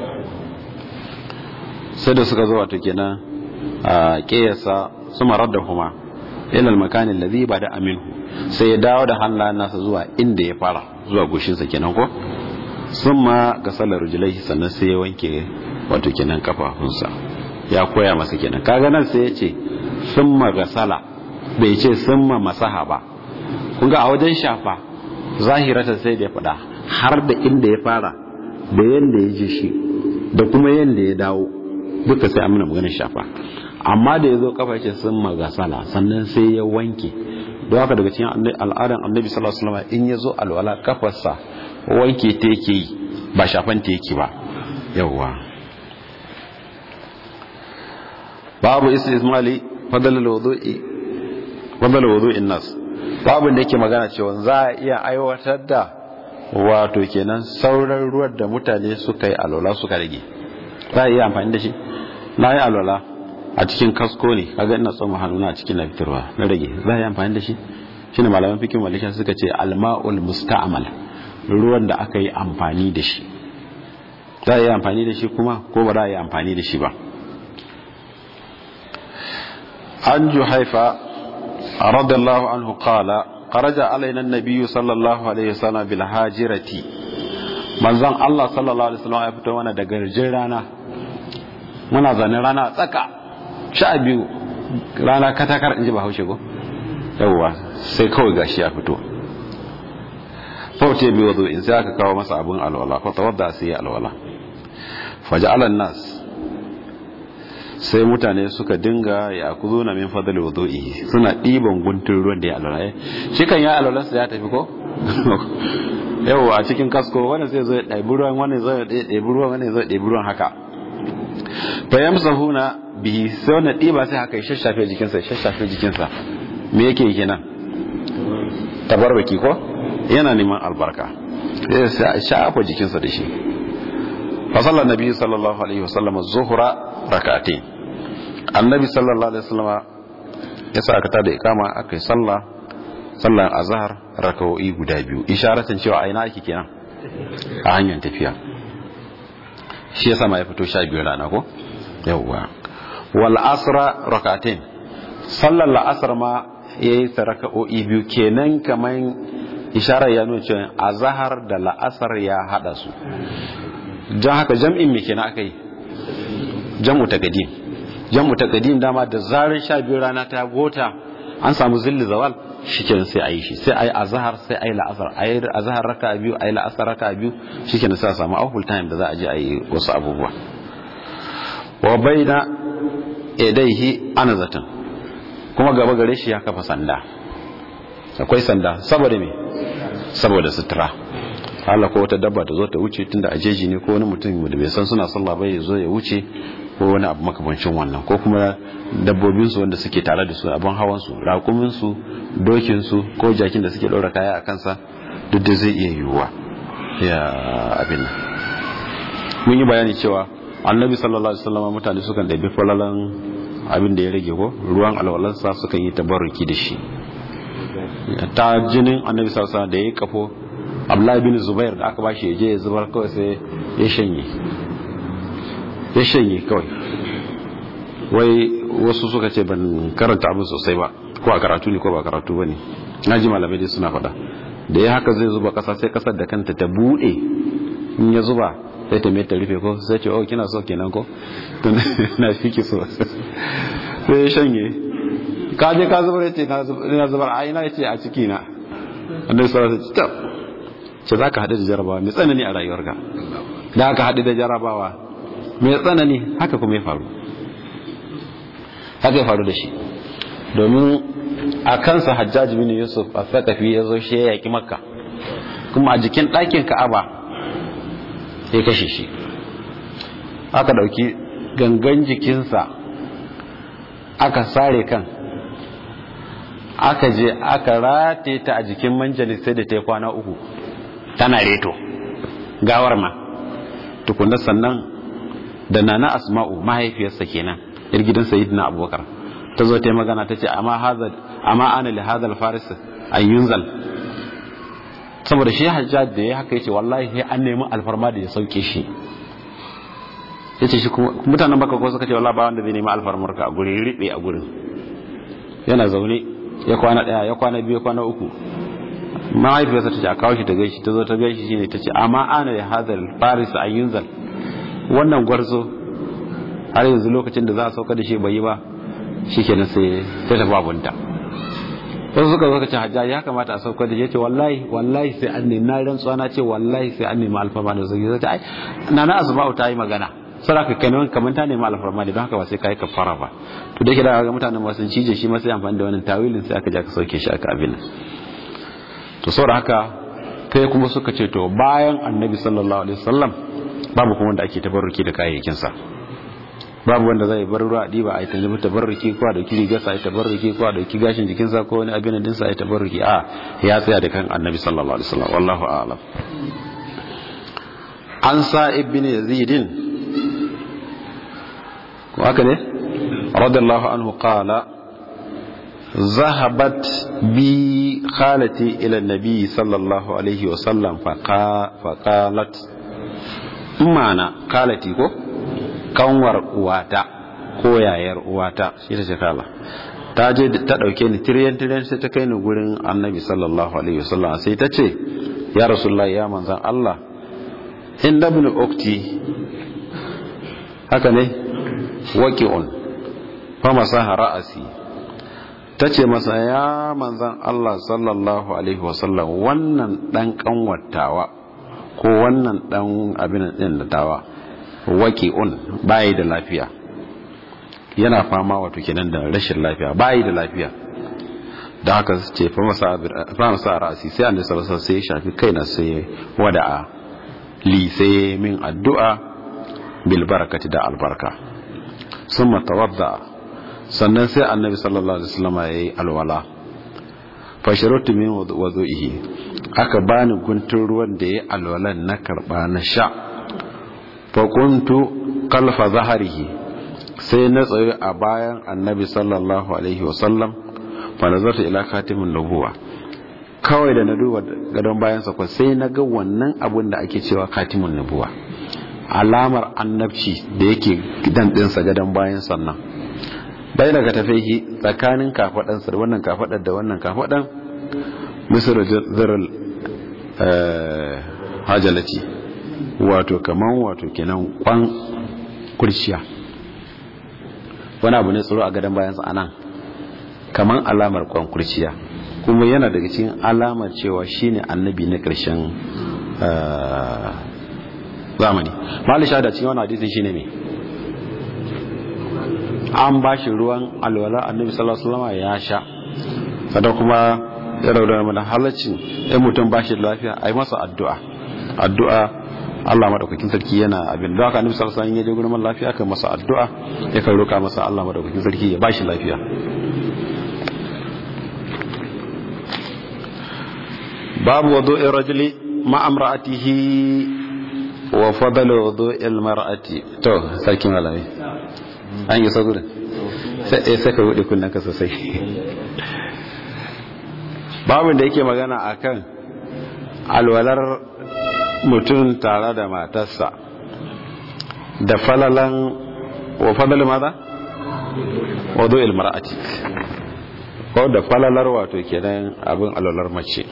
sai da suka zo wato kenan a kiyasa su marar da kuma ilal makanin ladhi bada aminu sai ya dawo da hannayen nasa zuwa inda ya fara zuwa goshinsa kenan ko summa ga sallar rujulaihi sannan sai ya wanke wato kenan kafafunsa ya koya masa kenan kaga nan sai ya ce summa ga sala bai ce summa masaha ba kun ga a wajen shafa zahirata sai da ya faɗa har da inda ya fara da yanda ya ji shi da kuma yanda ya dawo duka sai amina maganar shafa amma da ya zo kafa ce sun magasala sannan sai ya wanke don haka daga cikin al'adar annabi sallallahu alaihi wasallam in ya zo alwala kafarsa wanke ta yake yi ba shafan ta yake ba yawwa babu istismali fadal wudu'i fadal wudu'in nas babu da yake magana cewa za a iya aiwatar da wato kenan sauran ruwan da mutane suka yi alwala suka rage za a iya amfani da shi na yi alwala a cikin kasko ne kaga ina tsoma hannuna a cikin na fitarwa na rage za a yi amfani da shi shine malaman fikin malisha suka ce alma'ul musta'mal ruwan da aka yi amfani da shi za a yi amfani da shi kuma ko ba za a yi amfani da shi ba an juhaifa radiyallahu anhu qala kharaja alaina an-nabiy sallallahu alaihi wasallam bil hajirati manzon Allah sallallahu alaihi wasallam ya fito mana da garjin rana muna zane rana tsaka sha biyu rana katakar in ji ba haushe ko yawwa sai kawai gashi ya fito fauce biyu wazo in sai aka kawo masa abin alwala ko tawadda sai ya alwala faja'alan nas sai mutane suka dinga ya kuzo na min fadli wudu'i suna ɗiban guntun ruwan da ya alwala shi kan ya alwalansa ya tafi ko yau a cikin kasko wani zai zo ya ɗaibi ruwan wani zai ɗaibi ruwan wani zai ɗaibi ruwan haka fa yamsahuna bihi sai wannan ɗiba sai haka ya shashafe jikinsa ya shashafe jikinsa me yake kenan tabarraki ko yana neman albarka sai shafa jikinsa da shi fa sallan nabi sallallahu alaihi wasallam zuhra rak'atayn annabi sallallahu alaihi wasallam ya sa aka tada ikama akai sallah sallan azhar rak'o'i guda biyu isharatan cewa aina ake kenan a hanyar tafiya shi yasa ma ya fito sha biyu rana ko yawwa wal asra rak'atayn sallar la'asar ma yayi raka'o'i biyu kenan kaman isharar ya nuna cewa azhar da la'asar ya hada su don haka jam'in me kenan aka yi jam'u taqdim jam'u taqdim dama da zarar sha biyu rana ta gota an samu zilli zawal shikenan sai ayi shi sai ayi azhar sai ayi la'asar ayi azhar raka biyu ayi la'asar raka biyu shikenan sai a samu awful time da za a je ayi wasu abubuwa wa baina idaihi anazatan kuma gaba gare shi ya kafa sanda akwai sanda saboda me saboda sutura Allah ko wata dabba ta zo ta wuce tunda a jeji ne ko wani mutum da bai san suna sallah ba ya zo ya wuce ko wani abu makamancin wannan ko kuma dabbobin su wanda suke tare da su abin hawan su raƙumin su dokin su ko jakin da suke ɗaura kaya a kansa duk da zai iya yiwuwa ya abin nan mun yi bayani cewa annabi sallallahu alaihi wasallam mutane sukan ɗabi falalan abin da ya rage ko ruwan alwalansa sukan yi tabarruki da shi ta jinin annabi sallallahu alaihi wasallam da ya kafo abdullahi bin zubair da aka bashi ya je ya zubar kawai sai ya shanye ya shanye kawai wai wasu suka ce ban karanta abin sosai ba ko a karatu ne ko ba karatu ba ne na ji malamai dai suna faɗa da ya haka zai zuba ƙasa sai ƙasar da kanta ta buɗe in ya zuba sai ta mai ta rufe ko sai ce oh kina so kenan ko tun na fi ki so sai ya shanye ka je ka zubar yace na zubar a ina yace a ciki na annabi sallallahu alaihi wasallam ce za ka haɗu da jarabawa mai tsanani a rayuwarka da aka haɗu da jarabawa mai tsanani haka kuma ya faru haka ya faru da shi domin a kansa hajjaji bin yusuf a sakafi ya zo shi ya yaƙi makka kuma a jikin ɗakin ka'aba ya kashe shi aka ɗauki gangan jikinsa aka sare kan aka je aka rate ta a jikin manjalis sai da ta yi kwana uku tana reto gawar ma tukunan sannan da nana asma'u mahaifiyarsa kenan yar gidan sayyidina abubakar ta zo ta yi magana ta ce amma ana li hadal faris an yunzal saboda shi hajjaj da ya haka yace wallahi sai an nemi alfarma da ya sauke shi yace shi kuma mutanen baka ko suka ce wallahi ba wanda zai nemi alfarmar ka a guri ribe a gurin yana zaune ya kwana daya ya kwana biyu ya kwana uku mahaifiyarsa ta ce a kawo shi ta gaishe ta zo ta gaishe shi ne ta ce amma ana da hadal faris an yunzal wannan gwarzo har yanzu lokacin da za a sauka da shi bai yi ba shi kenan sai ta tafi abunta wasu suka zo ka ce hajjaji ya kamata a sauka da shi ce wallahi wallahi sai an nemi na rantsuwa na ce wallahi sai an nemi alfarma da sauki zai ce ai na na asma'u ta yi magana saraka kenan kamar ta nemi alfarma da don haka ba sai kai kafara ba to da ke da ga mutanen ba sun cije shi ma sai amfani da wannan tawilin sai aka ja ka sauke shi aka abin to saboda haka kai kuma suka ce to bayan annabi sallallahu alaihi wasallam babu kuma wanda ake tabarruki da kayayyakin sa babu wanda zai bar ruwa diba a ita zama tabarruki ko da kiri gasa a tabarruki ko da ki gashin jikin sa ko wani abin din sa a tabarruki a ya tsaya da kan annabi sallallahu alaihi wasallam wallahu a'lam an sa ibn yazid ko haka ne radiyallahu anhu qala ذهبت بي خالتي إلى النبي صلى الله عليه وسلم فقالت معنى خالتي ko kanwar uwata ko yayar uwata shi ta ce kala ta je ta dauke ni tiryan tiryan sai ta kai ni gurin annabi sallallahu alaihi wasallam sai ta ce ya rasulullahi ya manzan Allah in dabnu ukti haka ne waqi'un fa masaha ra'asi ta ce masa ya manzan Allah sallallahu Alaihi wasallam wannan ɗan ƙanwatawa ko wannan ɗan abin ɗin da tawa waki'un bayi da lafiya yana fama wato kenan da rashin lafiya bayi da lafiya da haka ce fa masa ra'asi sai annabi sallallahu sai ya shafi kaina sai wada'a li sai min addu'a bil barakati da albarka summa tawadda sannan sai annabi sallallahu alaihi wasallam yayi alwala fasharatu min wudu'ihi aka bani guntun ruwan da yayi alwalan na karba na sha fa kuntu kalfa zaharihi sai na tsaye a bayan annabi sallallahu alaihi wasallam fa nazarta ila khatimin nubuwa kawai da na duba gadon bayansa ko sai na ga wannan abun da ake cewa khatimin nubuwa alamar annabci da yake gidan dinsa gadon bayan sannan bai daga tafihi tsakanin kafadansa da wannan kafadar da wannan kafadan misir zirar hajjalaci wato kaman wato kenan kwan kurciya wani abu ne tsoro a gadon bayansa a nan kaman alamar kwan kurciya kuma yana daga cikin alamar cewa shine annabi na ƙarshen zamani mali shahada cikin wani hadisin shine me an ba shi ruwan alwala annabi sallallahu alaihi wasallam ya sha sannan kuma ya raudar mana halaccin ɗan mutum ba shi da lafiya a yi masa addu'a addu'a Allah madaukakin sarki yana abin da haka annabi sallallahu alaihi wasallam ya je gurin lafiya kan masa addu'a ya kan roka masa Allah madaukakin sarki ya ba shi lafiya babu wudu'ir rajuli ma amra'atihi wa fadl wudu'il mar'ati to sarki malami an yi sagurin sai sai ka bude kunnan ka sosai babin da yake magana akan alwalar mutum tare da matarsa da falalan wa fadal maza wudu'il mar'ati ko da falalar wato kenan abin alwalar mace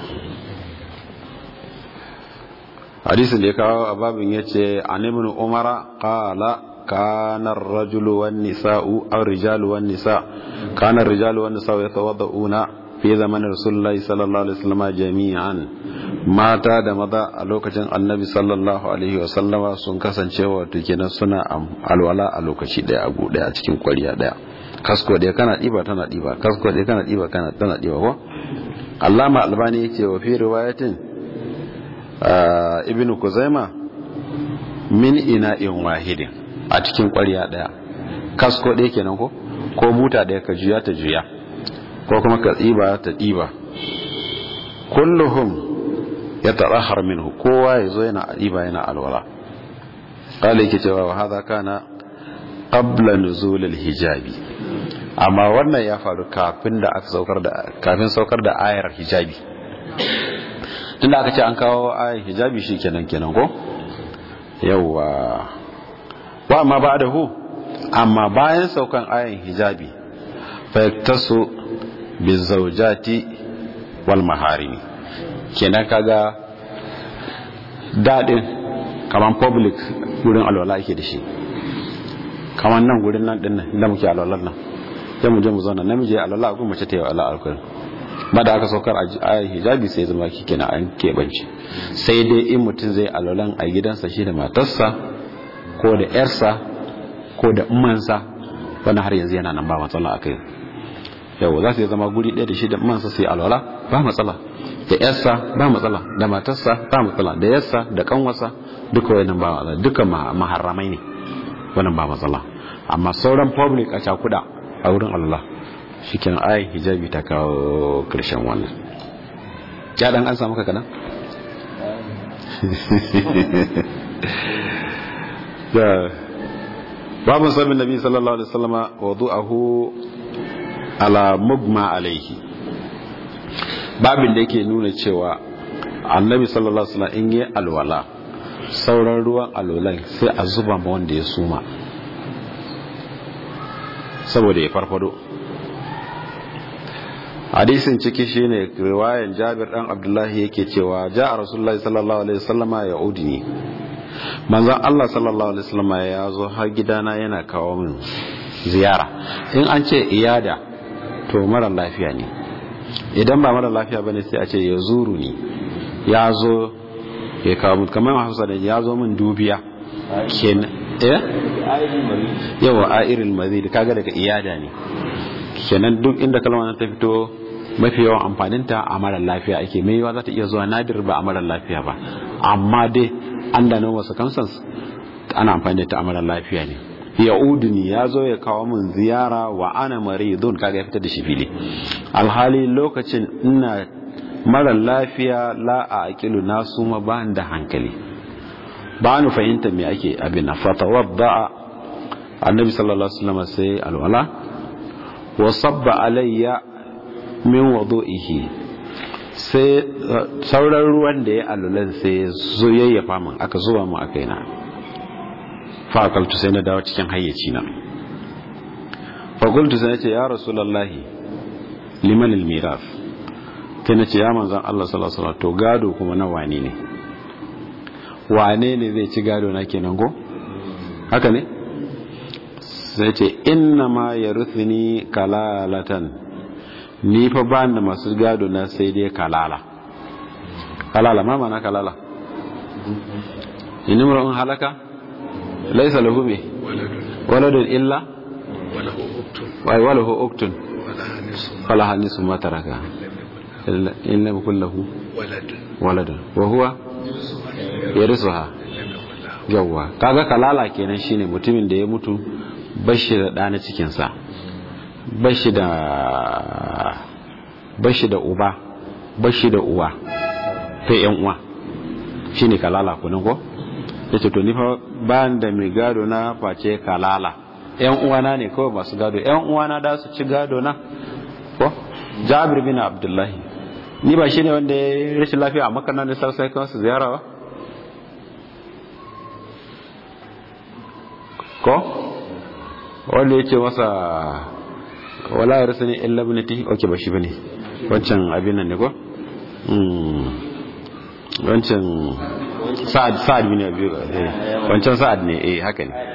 hadisin da ya kawo a babin ya ce animin umara kala kanar rajulu wan nisa'u aw rijalu wan nisa kanar rijalu wan nisa'u yatawadda'una fi zamanin rasulullahi sallallahu alaihi wasallam jami'an mata da maza a lokacin annabi sallallahu alaihi wasallama sun kasance wato kenan suna alwala a lokaci daya a gude a cikin kwariya daya kasko da kana diba tana diba kasko da kana diba kana tana diba ko allama albani yake wa fi riwayatin ibn kuzaima min ina'in wahidin a cikin ƙwarya ɗaya kasko ɗaya kenan ko ko buta ɗaya ka juya ta juya ko kuma ka tsiba ta ɗiba kulluhum ya tarahar minhu kowa ya zo yana ɗiba yana alwala ƙala yake cewa wa haza kana qabla nuzulil hijabi amma wannan ya faru kafin da aka saukar da kafin saukar da ayar hijabi tunda aka ce an kawo ayin hijabi shi kenan kenan ko yawwa wa amma ba da hu amma bayan saukan ayin hijabi fayaktasu bi zaujati wal maharimi kenan kaga dadin kaman public gurin alwala ake da shi kaman nan gurin nan din nan da muke alwalar nan sai mu je mu zauna namiji alwala ko mace ta yi alwala alkurin ba da aka saukar a hijabi sai zama kike na an keɓance sai dai in mutum zai alolan a gidansa shi da matarsa ko da yarsa ko da umansa wani har yanzu yana nan ba matsala a kai yau za su zama guri ɗaya da shi da umansa sai alola ba matsala da yarsa ba matsala da matarsa ba matsala da yarsa da kanwarsa duka wannan ba matsala duka maharramai ne wannan ba matsala amma sauran public a cakuda a wurin Allah shikin ayin hijabi ta kawo karshen wannan ya dan an samu kakana? da babin sabin nabi sallallahu alaihi wasallama wadu'ahu ala mugma alaihi babin da yake nuna cewa annabi sallallahu alaihi wasallam in yi alwala sauran ruwan alwalan sai a zuba ma wanda ya suma saboda ya farfado hadisin ciki shine riwayan Jabir dan Abdullahi yake cewa ja'a Rasulullahi sallallahu alaihi wasallama ya udini manzon Allah sallallahu alaihi wasallama ya zo har gidana yana kawo min ziyara in an ce iyada to mara lafiya ne idan ba mara lafiya bane sai a ce ya zuru ni ya zo ya kawo min kamar Hausa da ya zo min dubiya kenan eh yawa airil mazid kaga daga iyada ne kenan duk inda kalmar ta fito mafi yawan amfaninta a marar lafiya ake mai yawa za ta iya zuwa nadir ba a marar lafiya ba amma dai an da nan wasu kamsans ana amfani da ta a marar lafiya ne ya uduni ya zo ya kawo min ziyara wa ana maridun kaga ya fitar da shi fili alhali lokacin ina mara lafiya la a aqilu na suma ba da hankali ba ni fahimta me ake abin na fatawadda annabi sallallahu alaihi wasallam sai alwala wa sabba alayya min wudu'ihi sai sauran ruwan da ya alulan sai zo yayyafa min aka zuba mu a kaina fa akaltu sai na dawo cikin hayyaci na fa qultu sai nace ya rasulullahi liman almiraf sai nace ya manzon Allah sallallahu alaihi wasallam to gado kuma na wane ne wane ne zai ci gado na kenan go haka ne sai ce inna ma yaruthni kalalatan ni fa ba da masu gado na sai dai kalala kalala ma mana kalala inni mura'un halaka laisa lahu me waladun illa wai walahu uktun wala hanisu ma taraka in lam yakul lahu waladun wa huwa yarisuha yawwa kaga kalala kenan shine mutumin da ya mutu bashi da ɗa na cikinsa bashi da bashi da uba bashi da uwa ta yan uwa shine kalala kunan ko yace to ni fa ban da mai gado na face kalala yan uwana ne kawai masu gado yan uwana da su ci gado na ko Jabir bin Abdullahi ni ba shine wanda ya rashin lafiya a Makka nan da sai kan su ziyara ba ko wanda ya ce masa wala ya rasu ne illa ibnati oke ba shi bane wancan abin nan ne ko wancan sa'ad sa'ad bin abi wancan sa'ad ne eh haka ne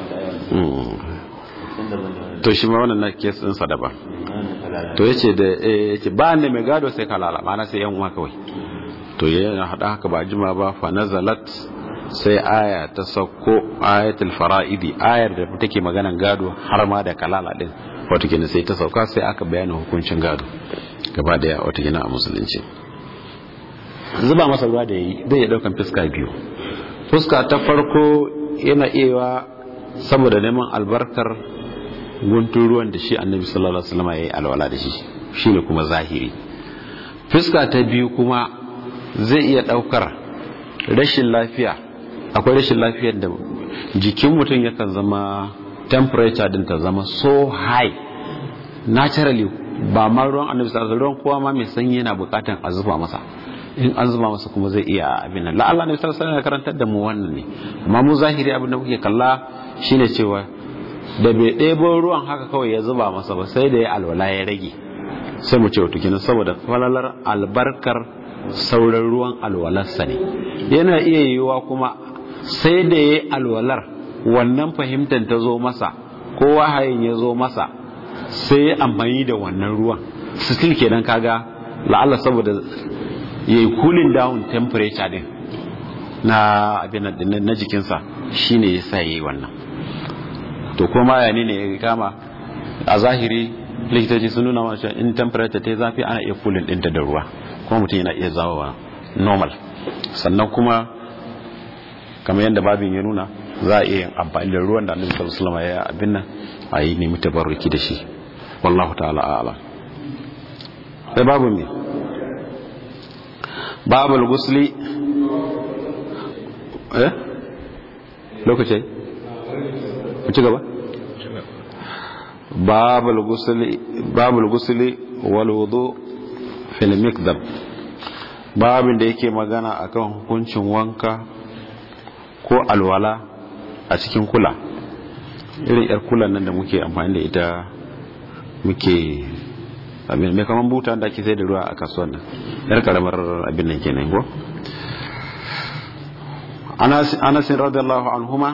to shi ma wannan na kes din sa daban to yace da eh yace ba ne mai gado sai kalala ma'ana sai yan uwa kawai to yana hada haka ba jima ba fa nazalat sai aya ta sauko ayatul fara'idi ayar da take maganan gado har ma da kalala din wato kenan sai ta sauka sai aka bayana hukuncin gado gaba daya wato kenan a musulunci zuba masa ruwa da yi zai daukan fuska biyu fuska ta farko yana iya saboda neman albarkar guntun ruwan da shi annabi sallallahu alaihi wasallam yayi alwala da shi shine kuma zahiri fuska ta biyu kuma zai iya daukar rashin lafiya akwai rashin lafiyar da jikin mutum yakan zama temperature din ta zama so high naturally ba ma ruwan annabi sallallahu ruwan kowa ma mai sanyi yana bukatan a zuba masa in an zuba masa kuma zai iya abin nan la'alla ne sallallahu alaihi karantar da mu wannan ne amma mu zahiri abin da muke kalla shine cewa da bai ɗebo ruwan haka kawai ya zuba masa ba sai da ya alwala ya rage sai mu ce wato kenan saboda falalar albarkar sauran ruwan alwalarsa ne yana iya yiwuwa kuma sai da ya alwalar wannan fahimtar ta zo masa ko wahayin ya zo masa sai ya amfani da wannan ruwan still kenan kaga la'alla saboda ya yi cooling down temperature din na abin na jikinsa shine ya sa ya yi wannan to kuma ya ne ya kama a zahiri likitoci sun nuna mace in temperature ta zafi ana iya cooling ɗinta da ruwa kuma mutum yana iya zawowa normal sannan kuma kamar yadda babin ya nuna za a iya yin amfani da ruwan da annabi sallallahu alaihi wasallam ya abin nan a yi nemi tabarruki da shi wallahu ta'ala a'lam sai babu me babul gusli eh lokaci ku ci gaba babul gusli babul gusli wal wudu fil mikdab babin da yake magana akan hukuncin wanka ko alwala a cikin kula irin yar kulan nan da muke amfani da ita muke abin mai kaman buta da ake sai da ruwa a kasuwan nan yar karamar abin nan kenan ko anas radiyallahu anhuma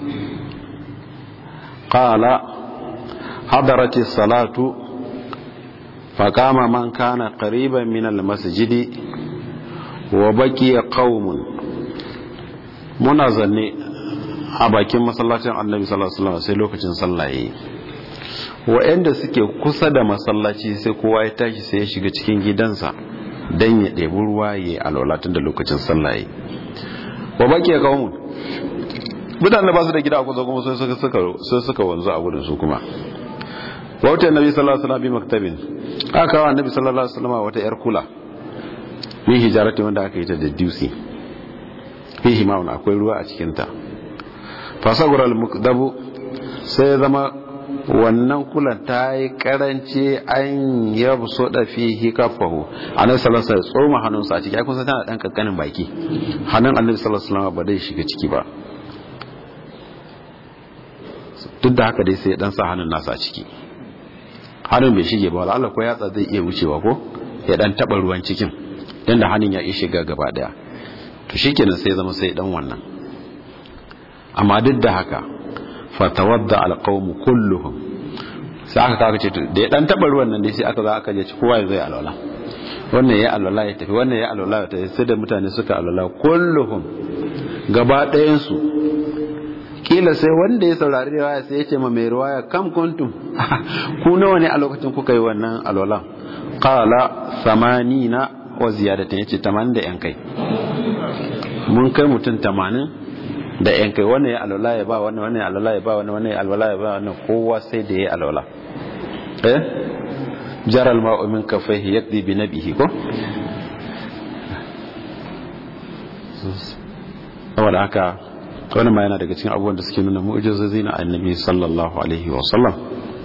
qala hadarat as-salatu فقام من كان قريبا من المسجد وبقي قوم muna zanne a bakin masallacin annabi sallallahu alaihi wasallam sai lokacin sallah yayi wa'anda suke kusa da masallaci sai kowa ya tashi sai ya shiga cikin gidansa dan ya ɗebi ruwa ya yi alwala tun da lokacin sallah yayi wa baki qaumun mutane ba su da gida a kusa kuma sun suka sun suka wanzu a gurin su kuma wata annabi sallallahu alaihi wasallam bi maktabin aka kawo annabi sallallahu alaihi wasallam wata yar kula min hijarati wanda aka yi ta da dusi fihi ma'un akwai ruwa a cikin ta fasagura al-mukdabu sai zama wannan kula ta yi karanci an ya so da fihi kafahu annabi sallallahu alaihi wasallam tsoma hannunsa a ciki ai kun san tana dan kankanin baki hannun annabi sallallahu alaihi wasallam ba dai shiga ciki ba duk da haka dai sai ya dan sa hannun nasa a ciki hannun bai shige ba Allah ko yatsa zai iya wucewa ko ya dan taba ruwan cikin dan da hannun ya iya shiga gaba daya to shikenan sai zama sai dan wannan amma duk da haka fatawadda alqawmu kulluhum sai aka kawo ce da ya dan taba ruwan nan dai sai aka za aka je kowa zai alwala wannan ya alwala ya tafi wannan ya alwala ya tafi sai da mutane suka alwala kulluhum gaba ɗayan su kila sai wanda ya saurari riwaya sai ya ce ma mai riwaya kam kuntum ku nawa ne a lokacin kuka yi wannan alwalan qala samanina wa ziyadatin yace 80 da yan kai mun kai mutum 80 da yan kai wannan ya alwala ya ba wannan wannan ya alwala ya ba wannan wannan ya alwala ya ba wannan kowa sai da ya alwala eh jaral ma'u min kafaihi yakdi bi nabihi ko saboda haka wani ma yana daga cikin abubuwan da suke nuna mu'ujizozi na annabi sallallahu alaihi wa sallam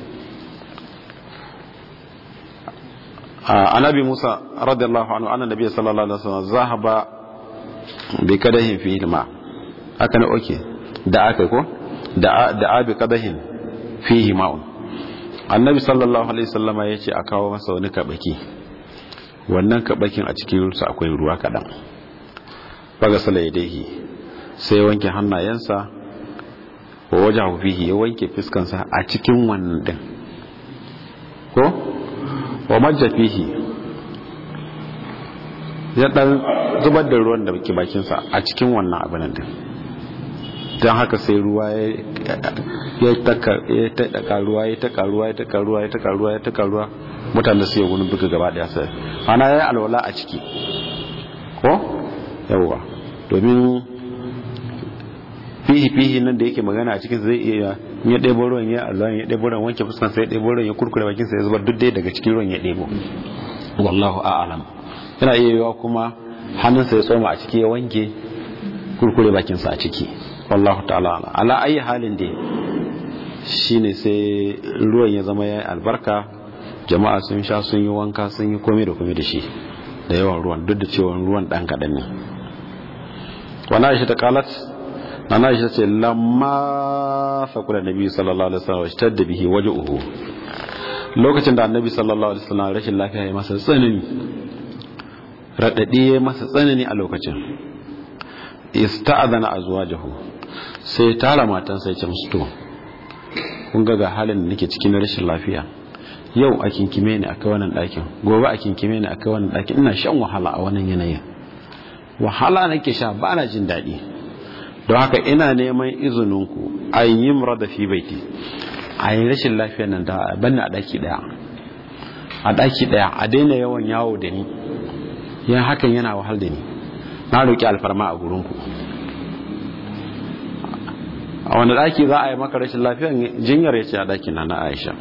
annabi Musa radiyallahu anhu anna nabiy sallallahu alaihi wasallam zahaba bi kadahin fi ma haka ne oke da aka ko da da abi kadahin fihi ma'un annabi sallallahu alaihi wasallam ya ce a kawo masa wani kabaki wannan kabakin a cikin rusa akwai ruwa kadan baga sala yadaihi sai wanke hannayensa wa waje fihi ya wanke fiskansa a cikin wannan din ko wa majja fihi ya dan zubar da ruwan da ke bakinsa a cikin wannan abin din don haka sai ruwa ya taka ruwa ya taka ruwa ya taka ruwa ya taka ruwa ya taka ruwa mutane su yi wani buga gaba daya sai ana ya alwala a ciki ko yawwa domin fihi fihi nan da yake magana a cikin zai iya ya ɗebo ruwan ya Allah ya ɗebo ruwan wanke fuskan sai ya ɗebo ruwan ya kurkure bakin sa ya zubar duk dai daga cikin ruwan ya ɗebo wallahu a'lam yana iya yiwa kuma hannun sa ya tsoma a ciki ya wanke kurkure bakin sa a ciki wallahu ta'ala ala ayi halin dai shine sai ruwan ya zama ya albarka jama'a sun sha sun yi wanka sun yi komai da komai da shi da yawan ruwan duk da cewa ruwan dan kadan ne wani aisha ta kalat na aisha ce lamma faƙula nabi sallallahu alaihi wasallam shi da bihi waje uhu lokacin da annabi sallallahu alaihi wasallam rashin lafiya ya masa tsanani raɗaɗi ya masa tsanani a lokacin ista'adana azwajahu sai tara matansa ya ce musu to kun ga halin da nake cikin rashin lafiya yau a kinkime ne akai wannan ɗakin gobe a kinkime ne akai wannan ɗakin ina shan wahala a wannan yanayin wahala nake sha ba na jin daɗi don haka ina neman izininku a yi da fi baiti a yi rashin lafiya nan da banna a ɗaki ɗaya a ɗaki ɗaya a daina yawan yawo da ni yan hakan yana wahal da ni na roƙi alfarma a gurinku a wani ɗaki za a yi maka rashin lafiya jinyar ya ce a ɗaki na na aisha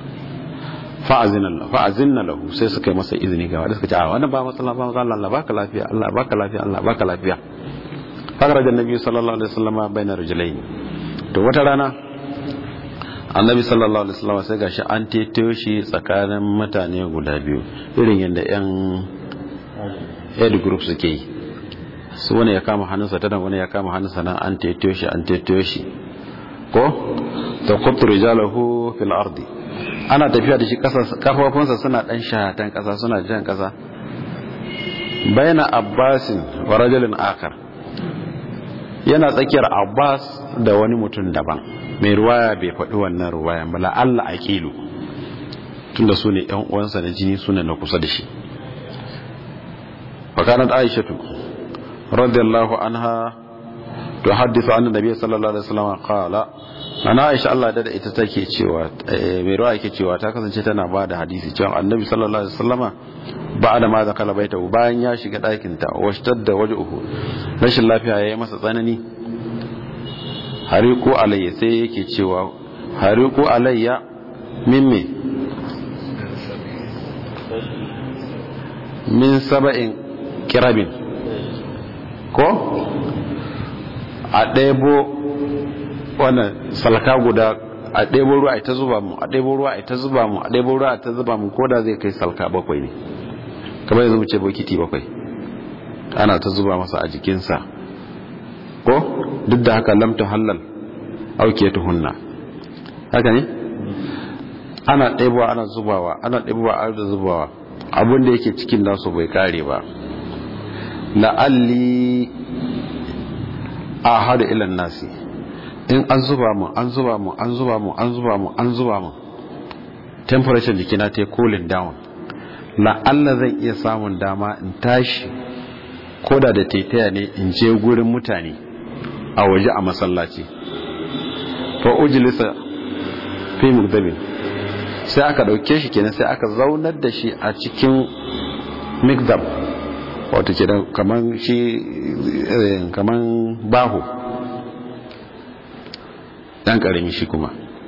fa'azin na lahu sai suka yi masa izini ga wadda suka ce a wannan ba matsala ba matsala Allah baka lafiya Allah baka lafiya Allah baka lafiya fakar da nabi sallallahu alaihi wasallam bainar rajulain to wata rana annabi sallallahu alaihi wasallam sai gashi an teto shi tsakanin mutane guda biyu irin yadda yan head group suke yi su wani ya kama hannunsa ta wani ya kama hannunsa nan an teto shi an teto shi ko ta kutu rijalahu fil ardi ana tafiya da shi kafafunsa suna dan shahatan kasa suna jan kasa bayna abbasin wa rajulin akar yana tsakiyar abbas da wani mutum daban mai ruwaya bai faɗi wannan ruwayan ba la'alla aqilu tunda su ne yan uwansa na jini su ne na kusa da shi fakanat aishatu radiyallahu anha tuhaddithu anna nabiy sallallahu alaihi wasallam qala ana aisha Allah da ita take cewa mai ruwa yake cewa ta kasance tana ba da hadisi cewa annabi sallallahu alaihi wasallama ba da ma zakala baita bayan ya shiga ɗakin ta washtar da waje uku rashin lafiya ya yi masa tsanani hariku alayya sai yake cewa hariku alayya min me min saba'in kirabin ko a ɗebo wannan salka guda a ɗebo ruwa ita zuba mu a ɗebo ruwa ita zuba mu a ɗebo ruwa ita zuba mu ko da zai kai salka bakwai ne kamar yanzu mu ce bokiti bakwai ana ta zuba masa a jikinsa ko duk da haka lamta halal auke tuhunna haka ne ana ɗebowa ana zubawa ana ɗebowa ana da zubawa abin da yake cikin nasu bai kare ba la'alli a hada ilan nasi in an zuba mu an zuba mu an zuba mu an zuba mu an zuba mu temperature jikina ta cooling down la'alla zan iya samun dama in tashi koda da taitaya ne in je gurin mutane a waje a masallaci fa ujlisa fi mukdabin sai aka dauke shi kenan sai aka zaunar da shi a cikin mikdab wato kenan kaman shi kaman baho dan karami shi kuma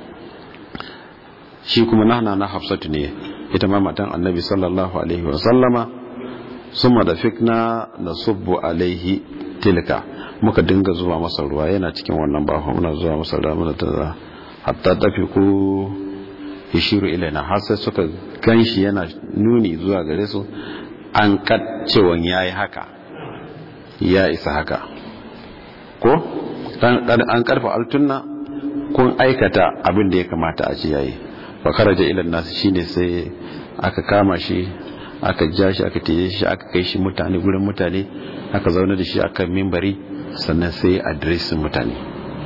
shi kuma nahna na hafsatu ne ita ma matan annabi sallallahu alaihi wa sallama summa da fikna na subbu alaihi tilka muka dinga zuwa masa ruwa yana cikin wannan baho muna zuwa masa ruwa muna ta hatta tafi ku yashiru ilaina har sai suka ganshi yana nuni zuwa gare su an cewan yayi haka ya isa haka ko an karfa altunna kun aikata abin da ya kamata a ce yayi fa kharaja ila nas shine sai aka kama shi aka ja shi aka tije shi aka kai shi mutane gurin mutane aka zauna da shi akan mimbari sannan sai adresin mutane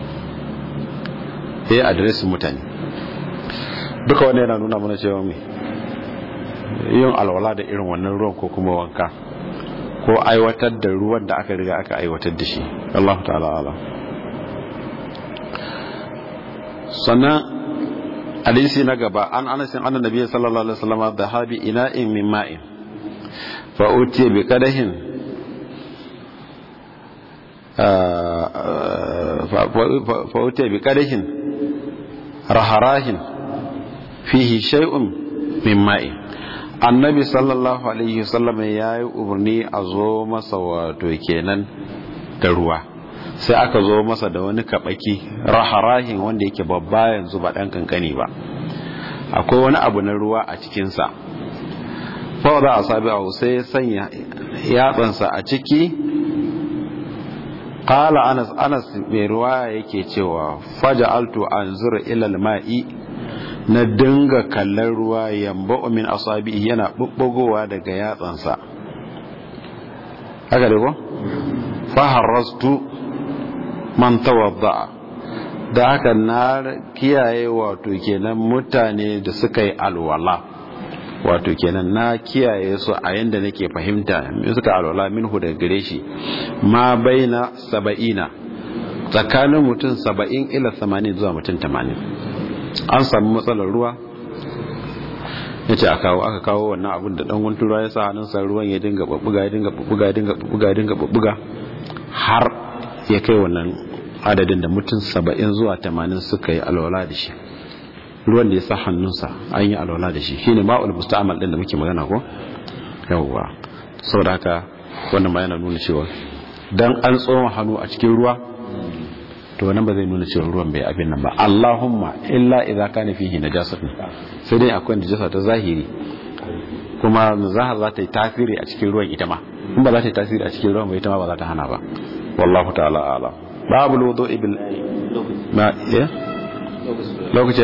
sai adresin mutane duka wanda yana nuna mana cewa mai yin alwala da irin wannan ruwan ko kuma wanka ko aiwatar da ruwan da aka riga aka aiwatar da shi Allah ta'ala ala sannan hadisi na gaba an anasin annan nabiya sallallahu alaihi wasallam da habi ina'in min ma'in fa utiya bi qadahin fa utiya bi qadahin raharahin fihi shay'un min ma'in annabi sallallahu alaihi wasallam ya yi umarni a zo masa wato kenan da ruwa sai aka zo masa da wani kabaki raharahin wanda yake babba yanzu ba dan kankani ba akwai wani abu na ruwa a cikinsa fa za a sabi a sai ya sanya yatsansa a ciki qala anas anas mai ruwa yake cewa faja'altu anzur ila al-ma'i na dinga kallon ruwa yamba min asabi yana bubbugowa daga yatsansa haka da ko faharrastu man tawadda da haka na kiyaye wato kenan mutane da suka yi alwala wato kenan na kiyaye su a yanda nake fahimta suka alwala minhu daga gare shi ma baina saba'ina tsakanin mutum saba'in ila samanin zuwa mutum tamanin an samu matsalar ruwa ya ce a kawo aka kawo wannan abin da dan guntun ruwa ya sa hannunsa ruwan ya dinga babbuga ya dinga babbuga ya dinga babbuga ya dinga babbuga har ya kai wannan adadin da mutum saba'in zuwa tamanin suka yi alwala da shi ruwan da ya sa hannunsa an yi alwala da shi shine ma'ul musta'amal din da muke magana ko yawwa saboda haka wannan ma yana nuna cewa dan an tsoma hannu a cikin ruwa to wannan ba zai nuna cewa ruwan bai abin nan ba Allahumma illa idza kana fihi najasatun sai dai akwai najasa ta zahiri kuma zahar za ta yi tasiri a cikin ruwan ita ma in ba za ta yi tasiri a cikin ruwan ba ita ma ba za ta hana ba wallahu ta'ala a'lam babu wudu'i bil ma ya lokaci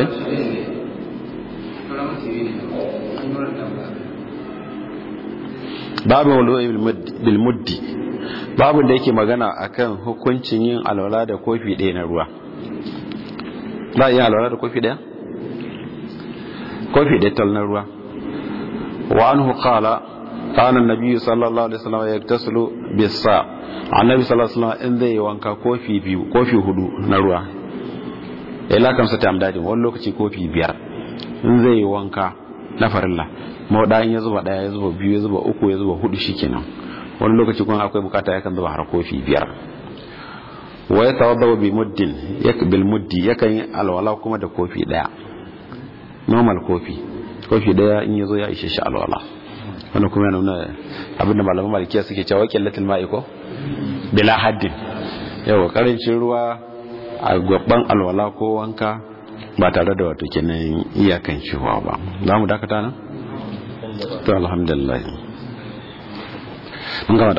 babu wudu'i bil muddi babu da yake magana akan hukuncin yin alwala da kofi ɗaya na ruwa za a yi alwala da kofi ɗaya? kofi ɗaya tal na ruwa wa an hukala kana nabi sallallahu alaihi wasallam ya tasulu bisa annabi sallallahu alaihi wasallam in zai yi wanka kofi biyu kofi hudu na ruwa ila kamsa ta amdadin wani lokaci kofi biyar in zai yi wanka na farilla maudayin ya zuba daya ya zuba biyu ya zuba uku ya zuba hudu shikenan wani lokaci kuma akwai bukata yakan zuba har kofi biyar wa ya tawadda bi muddin bil muddi yakan yi alwala kuma da kofi daya normal kofi kofi daya in yazo ya ishe shi alwala wannan kuma yana nuna abinda malaman malikiya suke cewa qillatul ma'i ko bila haddin yawa karancin ruwa a gaban alwala ko wanka ba tare da wato kenan iyakan cewa ba za mu dakata nan to alhamdulillah mun gama